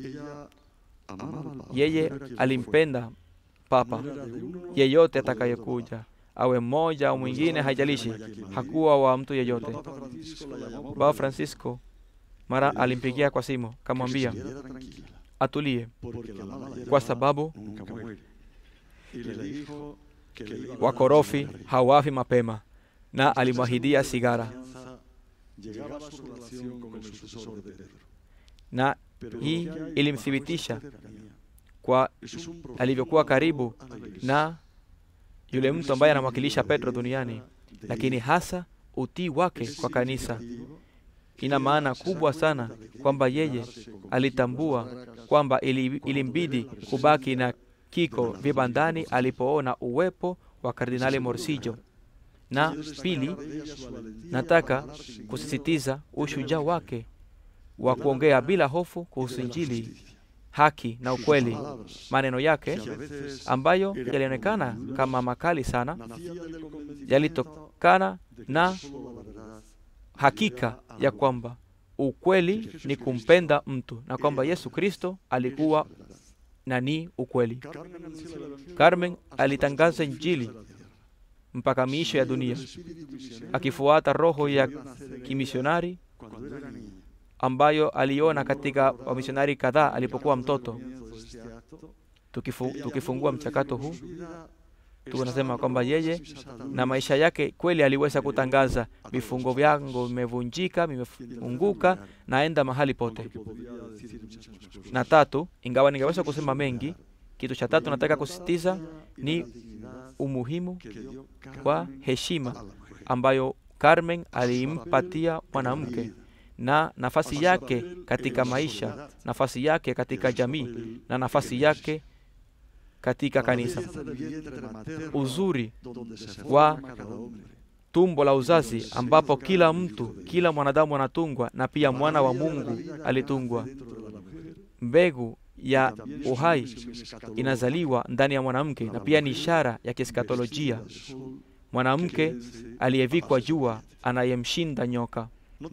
Yeye alimpenda papa yeyote atakayekuja awe mmoja au mwingine, haijalishi, hakuwa wa mtu yeyote. Baba Francisco mara alimpigia kwa simu, kamwambia atulie, kwa sababu wakorofi hawafi mapema, na alimwahidia sigara, na hii ilimthibitisha kwa alivyokuwa karibu na yule mtu ambaye anamwakilisha Petro duniani, lakini hasa utii wake kwa kanisa. Ina maana kubwa sana kwamba yeye alitambua kwamba ilimbidi kubaki na kiko vibandani alipoona uwepo wa Kardinali Morsillo. Na pili, nataka kusisitiza ushujaa wake wa kuongea bila hofu kuhusu Injili, haki na ukweli. Maneno yake ambayo yalionekana kama makali sana yalitokana na hakika ya kwamba ukweli ni kumpenda mtu na kwamba Yesu Kristo alikuwa na ni ukweli. Carmen alitangaza Injili mpaka miisho ya dunia akifuata roho ya kimisionari ambayo aliona katika wamisionari kadhaa alipokuwa mtoto. Tukifu, tukifungua mchakato huu tunasema kwamba yeye na maisha yake kweli aliweza kutangaza vifungo vyangu vimevunjika, vimefunguka, naenda mahali pote. Na tatu, ingawa ningeweza kusema mengi, kitu cha tatu nataka kusisitiza ni umuhimu wa heshima ambayo Carmen alimpatia mwanamke na nafasi yake katika maisha, nafasi yake katika jamii na nafasi yake katika kanisa. Uzuri wa tumbo la uzazi ambapo kila mtu, kila mwanadamu anatungwa na pia mwana wa Mungu alitungwa. Mbegu ya uhai inazaliwa ndani ya mwanamke na pia ni ishara ya kieskatolojia, mwanamke aliyevikwa jua anayemshinda nyoka.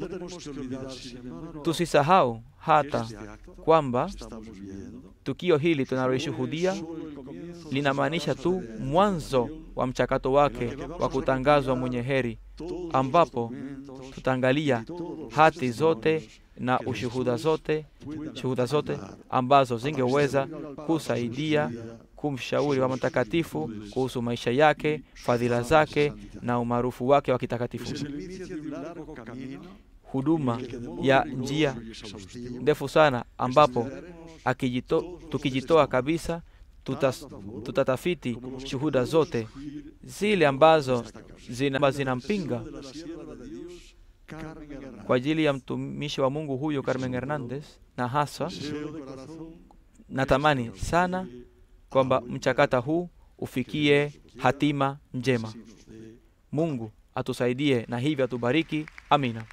Tusisahau hata kwamba tukio hili tunalolishuhudia linamaanisha tu mwanzo wa mchakato wake wa kutangazwa mwenye heri, ambapo tutaangalia hati zote na ushuhuda zote shuhuda zote ambazo zingeweza kusaidia kumshauri wa mtakatifu kuhusu maisha yake, fadhila zake na umaarufu wake wa kitakatifu. Huduma ya njia ndefu sana, ambapo akijito, tukijitoa kabisa tutas, tutatafiti shuhuda zote zile ambazo zina, zinampinga kwa ajili ya mtumishi wa Mungu huyo Carmen Hernandez, na hasa natamani sana kwamba mchakata huu ufikie hatima njema. Mungu atusaidie na hivyo atubariki. Amina.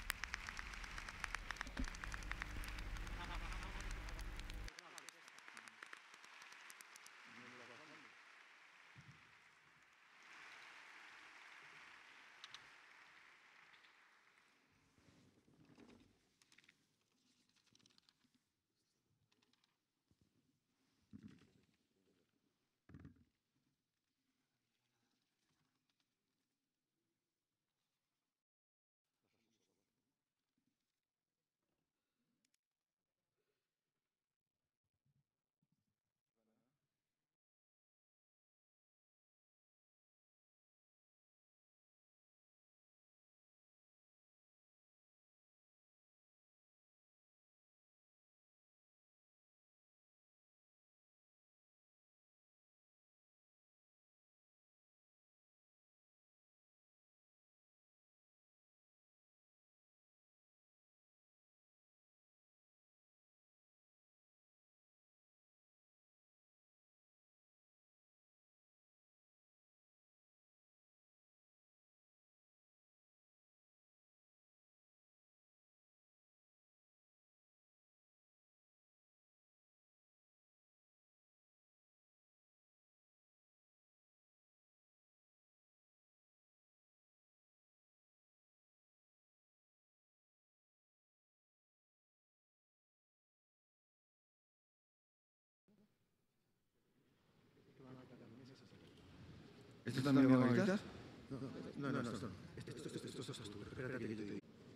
¿Esto también va a gritar? No, no, no, esto no. Esto, esto, esto, esto, esto, esto, espérate que yo te digo.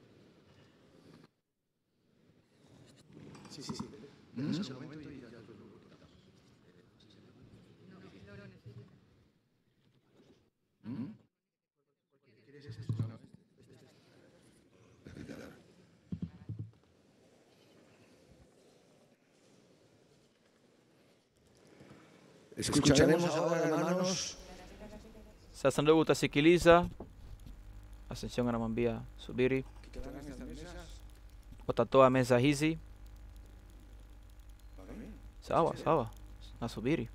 Sí, sí, sí. Déjanos un momento y ya te lo Escucharemos ahora, hermanos, Sasa ndugu, utasikiliza. Ascension anamwambia subiri, watatoa meza hizi. Sawa sawa, nasubiri.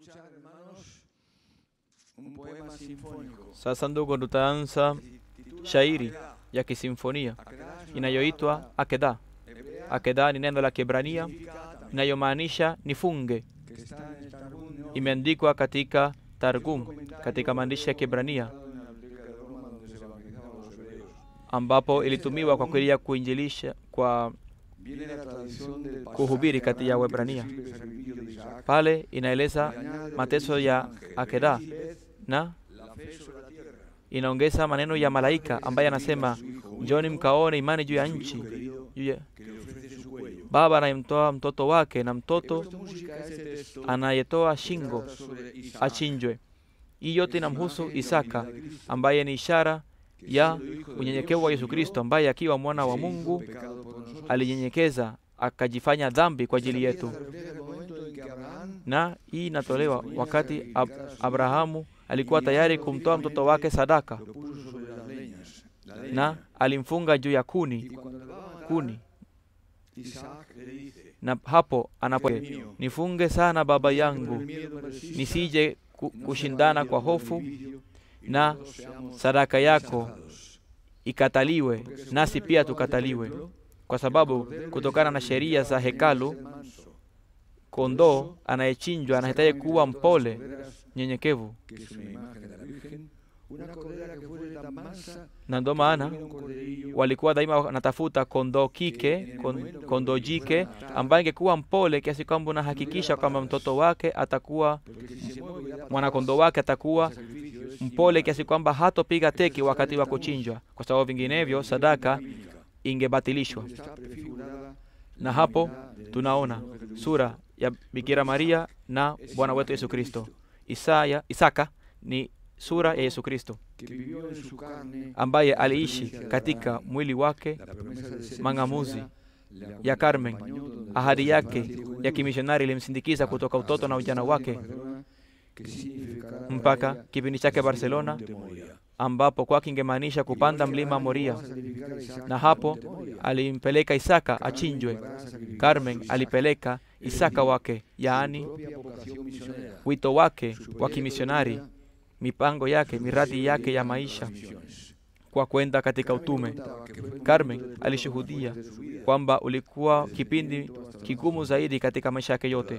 escuchar, hermanos, un poema sinfónico. Sasa ndugu, tutaanza shairi ya kisimfonia inayoitwa Akeda. Akeda ni neno la Kiebrania inayomaanisha nifunge. que está en el Targum Neófito, Imeandikwa katika Targum, katika maandishi ya Kiebrania, en la Biblioteca de Roma, donde se evangelizaban los hebreos. ambapo ilitumiwa kwa kweli ya kuinjilisha kwa Viene la tradición del pasaje kuhubiri kati ya Abraham que Waebrania. describe el sacrificio de Isaac, pale y inaeleza añade mateso lo que ya dice el ángel, Akedah "Venid, na la fe sobre la tierra". inaongeza maneno ya malaika ambaye anasema njoni mkaone imani juu ya nchi juu ya que le ofrece su cuello. baba anayemtoa mtoto wake na He mtoto puesto música a este texto anayetoa shingo centrada sobre Isaac, achinjwe. Hii yote que es inamhusu imagen de la Isaka humildad de Cristo, ambaye ni ishara que ya siendo hijo de unyenyekevu wa Dios, Yesu Kristo ambaye akiwa mwana wa se hizo Mungu pecado por nosotros. alinyenyekeza akajifanya dhambi kwa ajili yetu. Esta pieza refleja el momento en que Abraham Na hii inatolewa wakati Ab Abrahamu alikuwa tayari kumtoa mtoto wake sadaka lo puso sobre las leñas, la leña, na alimfunga juu ya y kuni cuando le va a matar, kuni, Isaac le dice, na hapo anapo nifunge sana baba "Por el yangu, miedo me resista, nisije ku- no se kushindana vaya kwa por el hofu vicio, y na nosotros seamos sadaka yako rechazados". ikataliwe, Porque según nasi el pia ritual del tukataliwe, templo, kwa el sababu cordero que kutokana se na sheria za sacrificaba tenía que hekalu, ser manso. kondoo anayechinjwa anahitaji kuwa mpole, Corderas, nyenyekevu, que es una imagen de la Virgen, una cordera que fuese tan mansa na ndo que maana tuviera un corderillo walikuwa daima wanatafuta kondoo kike, kon- kondoo jike ambaye ingekuwa mpole kiasi kwamba unahakikisha kwamba mtoto wake atakuwa porque si se mueve y da mwanakondoo patadas, wake atakuwa el sacrificio es mpole inmoral. kiasi kwamba hatopiga teki wakati wa kuchinjwa, kwa sababu vinginevyo sadaka ingebatilishwa. Donde está prefigurada Na la hapo divinidad del tunaona Señor Jesucristo. sura ya Bikira Maria na Bwana wetu Yesu Kristo. Isaya, Isaka ni sura ya Yesu Kristo que vivió en su carne ambaye la aliishi experiencia de katika Abraham, mwili wake la promesa de ser mang'amuzi misionera, le ya Carmen. acompañó donde Ahadi fue yake infancia y ya juventud, kimishonari ilimsindikiza kutoka hasta utoto na su ujana estancia wake en Barcelona, que significará para mpaka ella kipindi chake subir al Barcelona, monte Moria. ambapo kwake ingemaanisha kupanda mlima Moria, na hapo alimpeleka Isaka achinjwe. Carmen alipeleka Isaka wake, yaani wito wake wa kimisionari, mipango yake, miradi yake ya maisha kwa kwenda katika utume. Carmen alishuhudia kwamba ulikuwa kipindi kigumu zaidi katika maisha yake yote,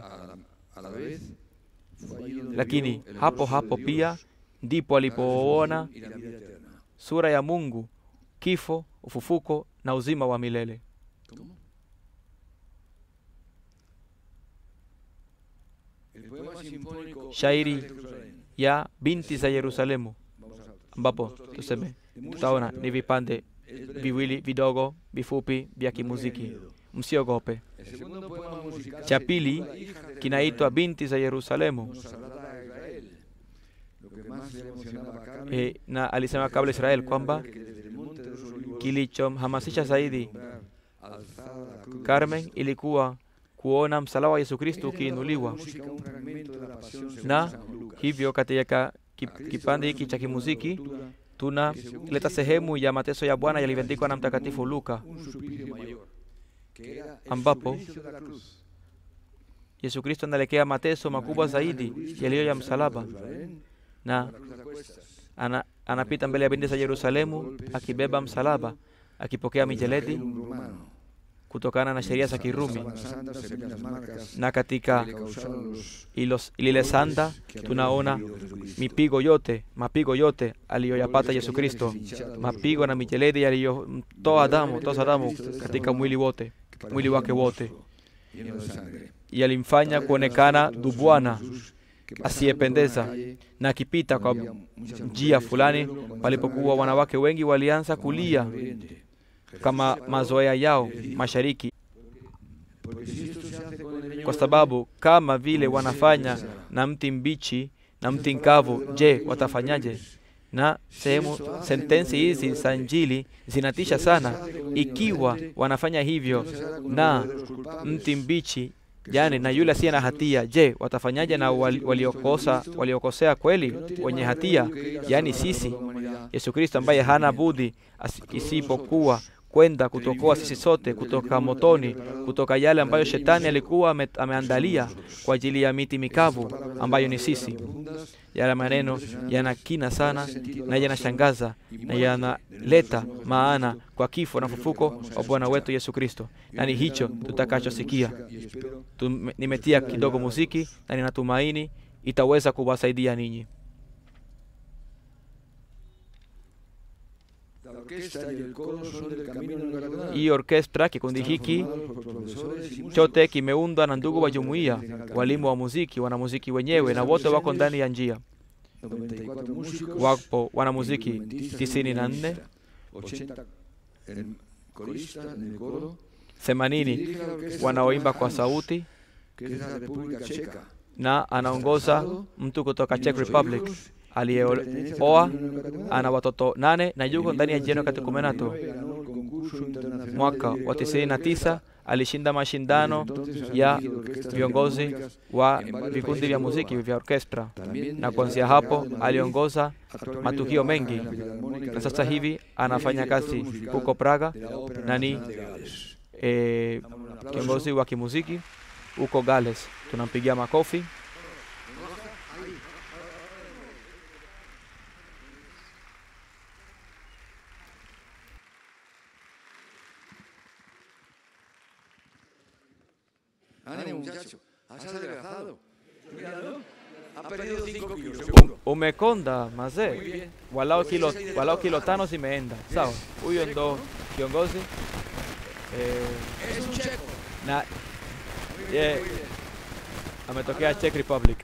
lakini hapo hapo pia ndipo alipoona sura ya Mungu, kifo, ufufuko na uzima wa milele. Shairi ya binti za Yerusalemu, ambapo tuseme tutaona ni vipande viwili vidogo vifupi vya kimuziki, msiogope. Cha pili kinaitwa binti za Yerusalemu. E, na alisema kabla Israel kwamba kilichomhamasisha zaidi Carmen ilikuwa kuona msalaba wa Yesu Kristo ukiinuliwa, na hivyo katika kip- kipande hiki cha kimuziki tunaleta sehemu ya mateso ya Bwana yalivyoandikwa na Mtakatifu Luka, ambapo Yesu Kristo anaelekea mateso makubwa zaidi yaliyo ya msalaba, na ana, anapita mbele ya binti za Yerusalemu akibeba msalaba, akipokea mijeledi kutokana na sheria za Kirumi, na katika ilos, lile sanda tunaona mipigo yote mapigo yote aliyoyapata Yesu Kristo, mapigo na mijeledi yaliyomtoa damu toza damu katika mwili wote mwili wake wote, yalimfanya kuonekana dubwana asiyependeza, na akipita kwa njia fulani palipokuwa wanawake wengi walianza kulia kama mazoea yao mashariki, kwa sababu kama vile wanafanya na mti mbichi na mti mkavu, je, watafanyaje? Na sehemu sentensi hizi za Injili zinatisha sana. Ikiwa wanafanya hivyo na mti mbichi, yani na yule asiye na hatia, je, watafanyaje na wal- waliokosa waliokosea kweli, wenye hatia, yani sisi? Yesu Kristo ambaye hana budi as- isipokuwa kwenda kutokoa sisi sote kutoka motoni, kutoka yale ambayo shetani alikuwa ame, ameandalia kwa ajili ya miti mikavu ambayo ni sisi. Yale maneno yana kina sana na yanashangaza na yanaleta maana kwa kifo na fufuko wa Bwana wetu Yesu Kristo, na ni hicho tutakachosikia. Tume- Nimetia kidogo muziki na ninatumaini itaweza kuwasaidia ninyi. La orquesta y el coro son del camino neocatecumenal. Hii orkestra, kikundi hiki chote kimeundwa na ndugu wa jumuiya, walimu wa muziki, wanamuziki wenyewe, na wote wako ndani ya njia. 94 músicos, Wapo wanamuziki tisini na nne 80 en corista en el coro, themanini wanaoimba kwa sauti que es de la República Checa. na anaongoza mtu kutoka Czech Republic aliyeoa, ana watoto nane na yuko ndani ya jeno katekumenato. Ganó el concurso internacional Mwaka de wa directores tisini na tisa alishinda mashindano ya viongozi wa vikundi vya muziki vya orkestra, na kuanzia hapo aliongoza matukio mengi, na sasa hivi anafanya kazi huko Praga na ni eh, kiongozi wa kimuziki huko Gales. Tunampigia makofi. Ánimo, muchacho, has adelgazado. Míralo, ha perdido 5 kilos, Um, seguro. umekonda mazee, walau kilo, walau kilo tano zimeenda sawa. Huyo ndo kiongozi eh, Es un checo. na ye, ametokea Czech Republic.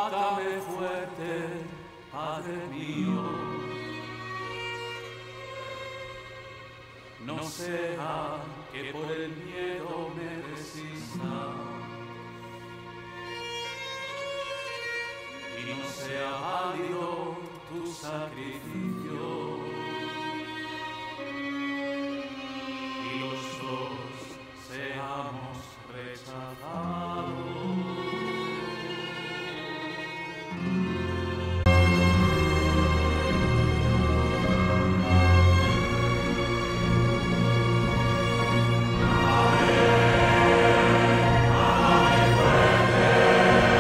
Átame fuerte, Padre mío. No sea que por el miedo me resista. Y no sea válido tu sacrificio. Y los dos seamos rechazados.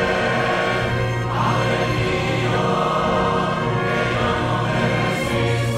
Ave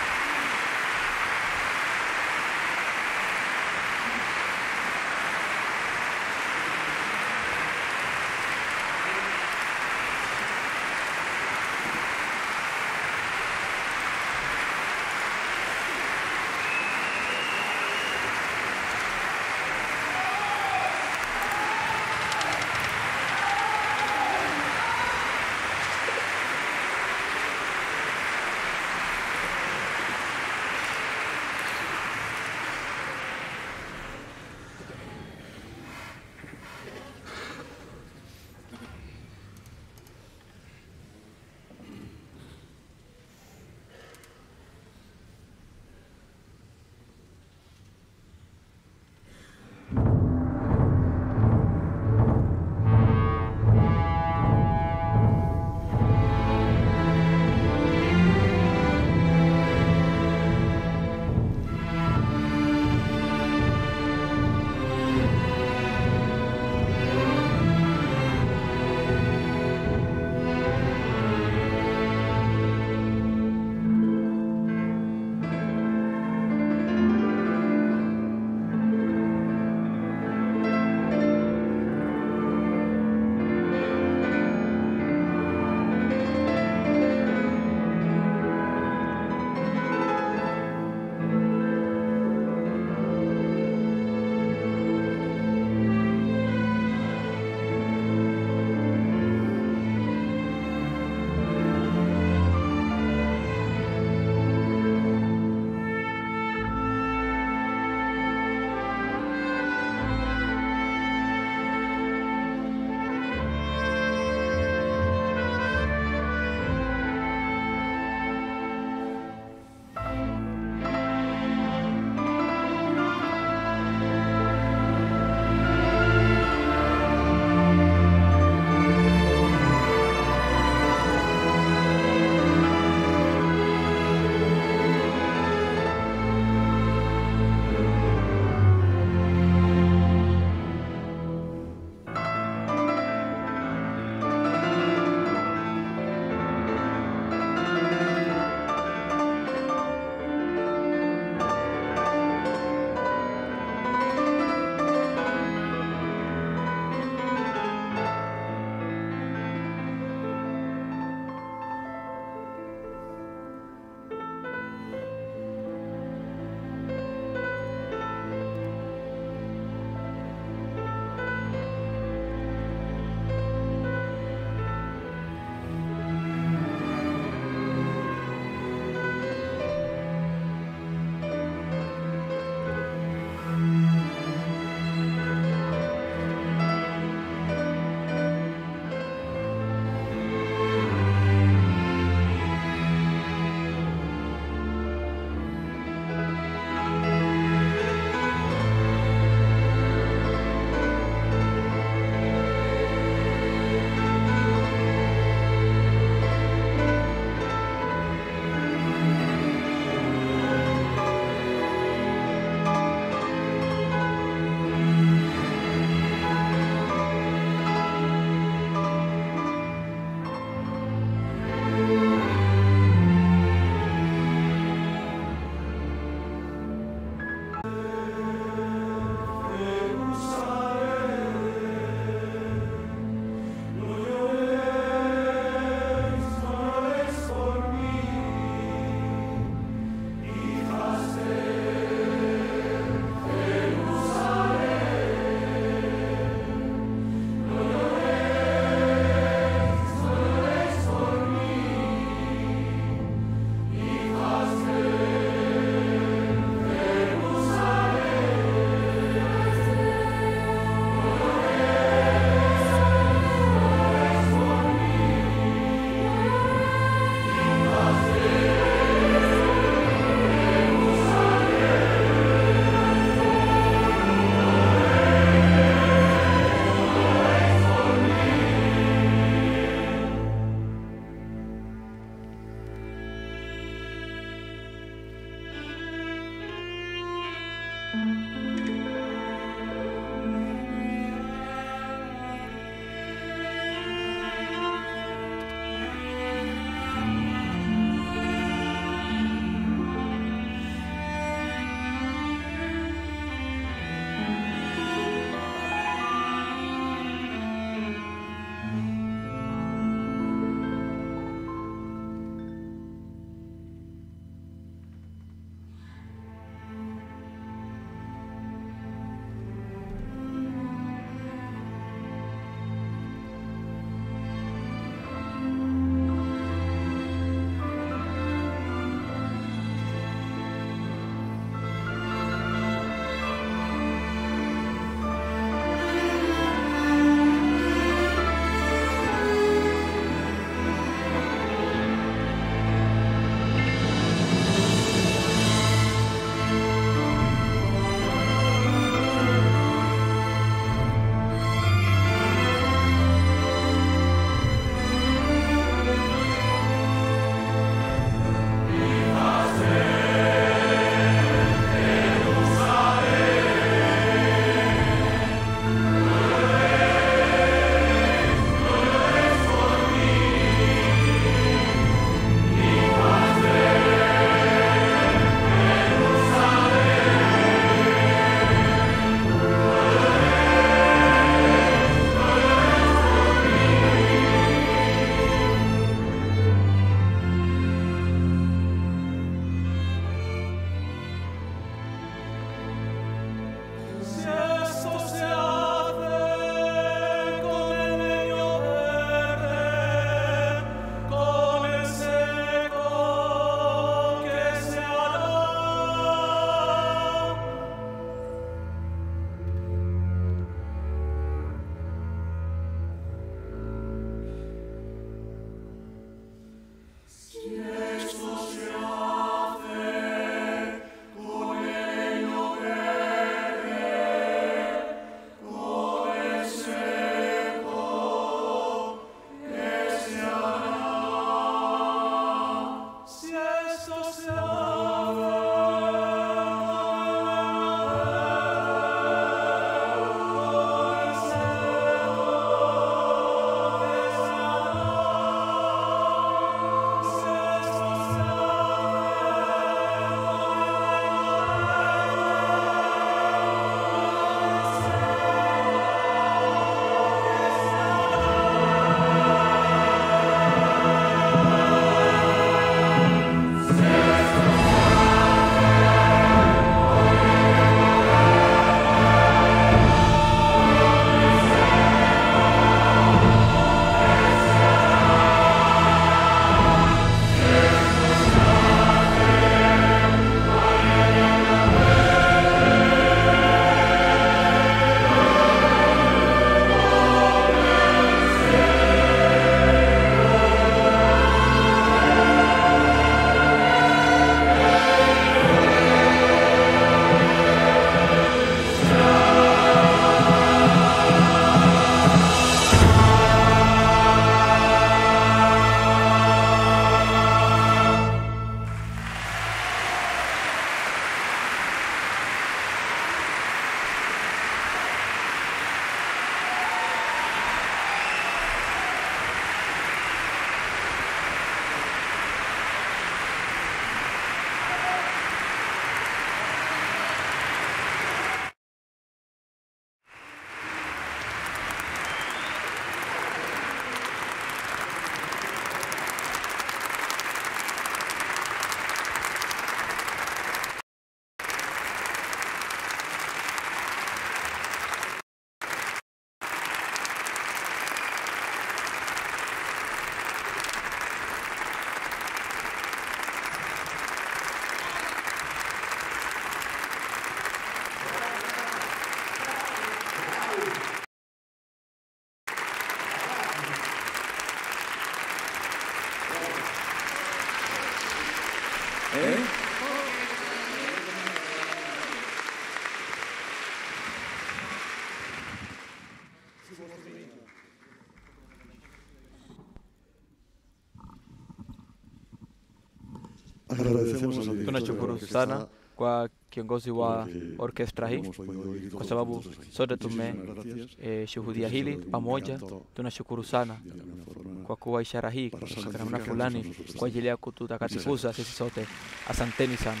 Agradecemos al director tunashukuru de la sana orquesta kwa kiongozi wa porque orkestra hii hemos podido oír kwa todos sababu juntos. sote Muchísimas gracias. tumeshuhudia hili pamoja. Tunashukuru sana De alguna forma, kwa kuwa ishara hii para katika namna santificarnos a fulani nosotros kwa ajili ya kututakatifuza sisi sote. Asanteni sana.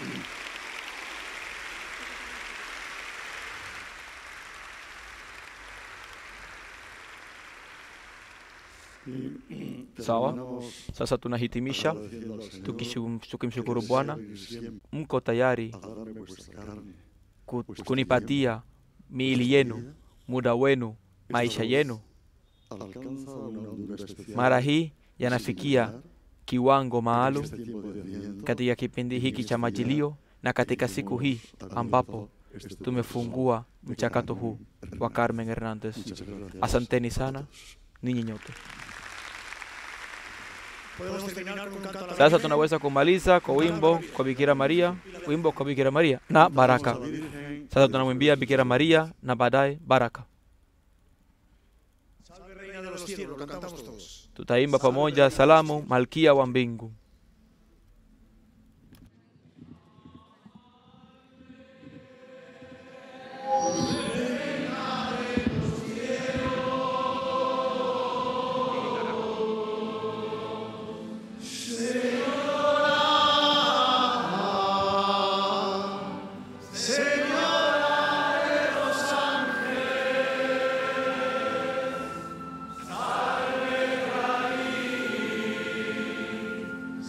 Sawa, terminamos sasa tunahitimisha agradeciendo al Señor tukishu- que tukimshukuru desea Bwana. vivir siempre Mko tayari a darme vuestra carne, ku- kunipatia miili yenu, muda wenu, maisha yenu. alcanza una hondura especial Mara hii y yanafikia singular kiwango en maalum este tiempo de Adviento, katika kipindi hiki cha majilio na katika siku hii ambapo tumefungua mchakato huu wa Carmen Hernandez. Muchas gracias Asanteni a sana todos. ninyi nyote. Podemos terminar con un canto a la Sasa Virgen. tunaweza kumaliza kwa wimbo kwa Bikira Maria, wimbo kwa Bikira Maria na baraka. Sasa tunamwimbia Bikira Maria na baadaye baraka. Salve Reina de los cielos, lo cantamos todos. Tutaimba pamoja salamu Malkia wa mbingu. Salve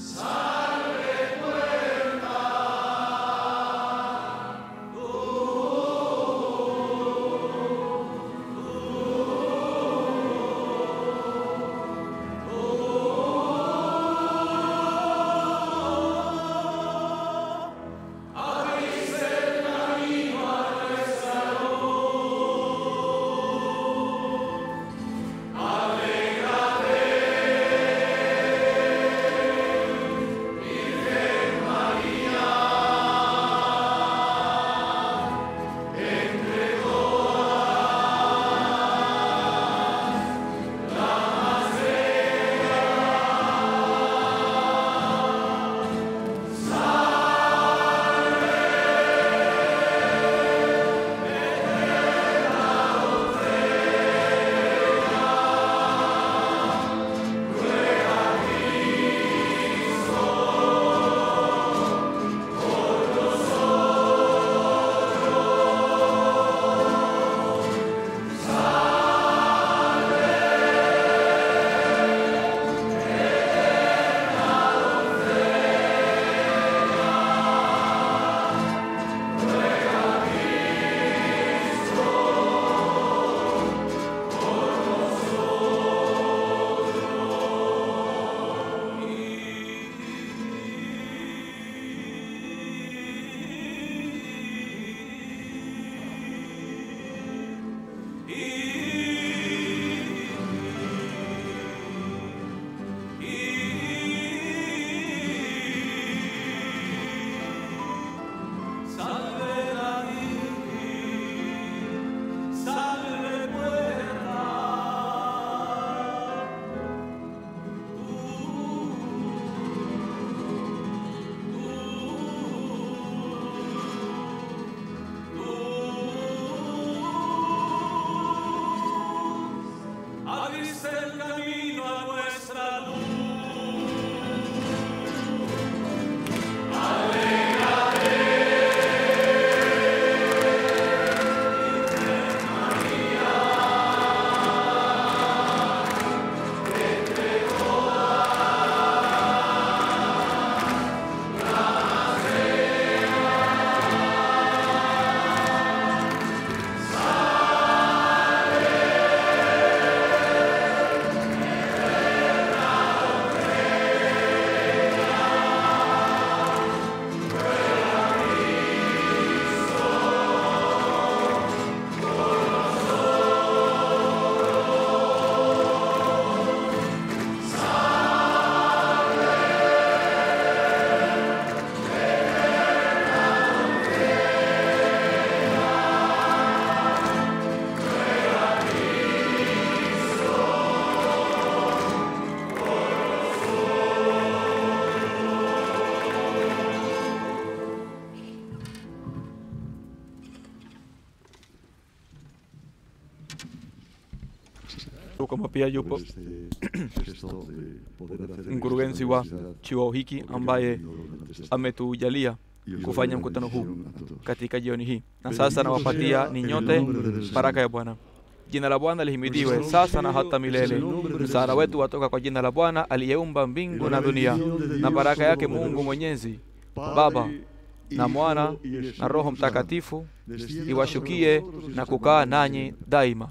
kama pia yupo este gesto de poder hacer mkurugenzi wa chuo hiki ambaye ametujalia kufanya mkutano huu katika jioni hii. Na sasa nawapatia ni nyote baraka ya Bwana. Jina la Bwana lihimidiwe sasa na hata milele. Msaada wetu watoka kwa jina la Bwana aliyeumba mbingu na dunia, na baraka yake Mungu Mwenyezi, Baba na Mwana na Roho Mtakatifu iwashukie na kukaa nanyi daima.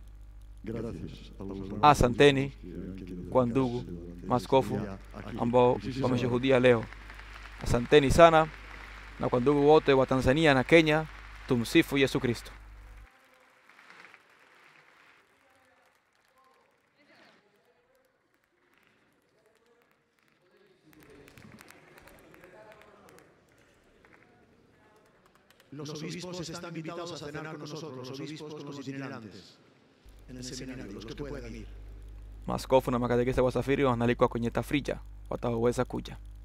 Asanteni kwa ndugu maskofu ambao wameshuhudia leo. Asanteni sana, na kwa ndugu wote wa Tanzania na Kenya, tumsifu Yesu Kristo. Los obispos están invitados a cenar con nosotros, los obispos con los itinerantes, en el seminario, los que puedan ir. Maaskofu na makatekista wasafiri wanaalikwa kwenye tafrija, wataweza kuja.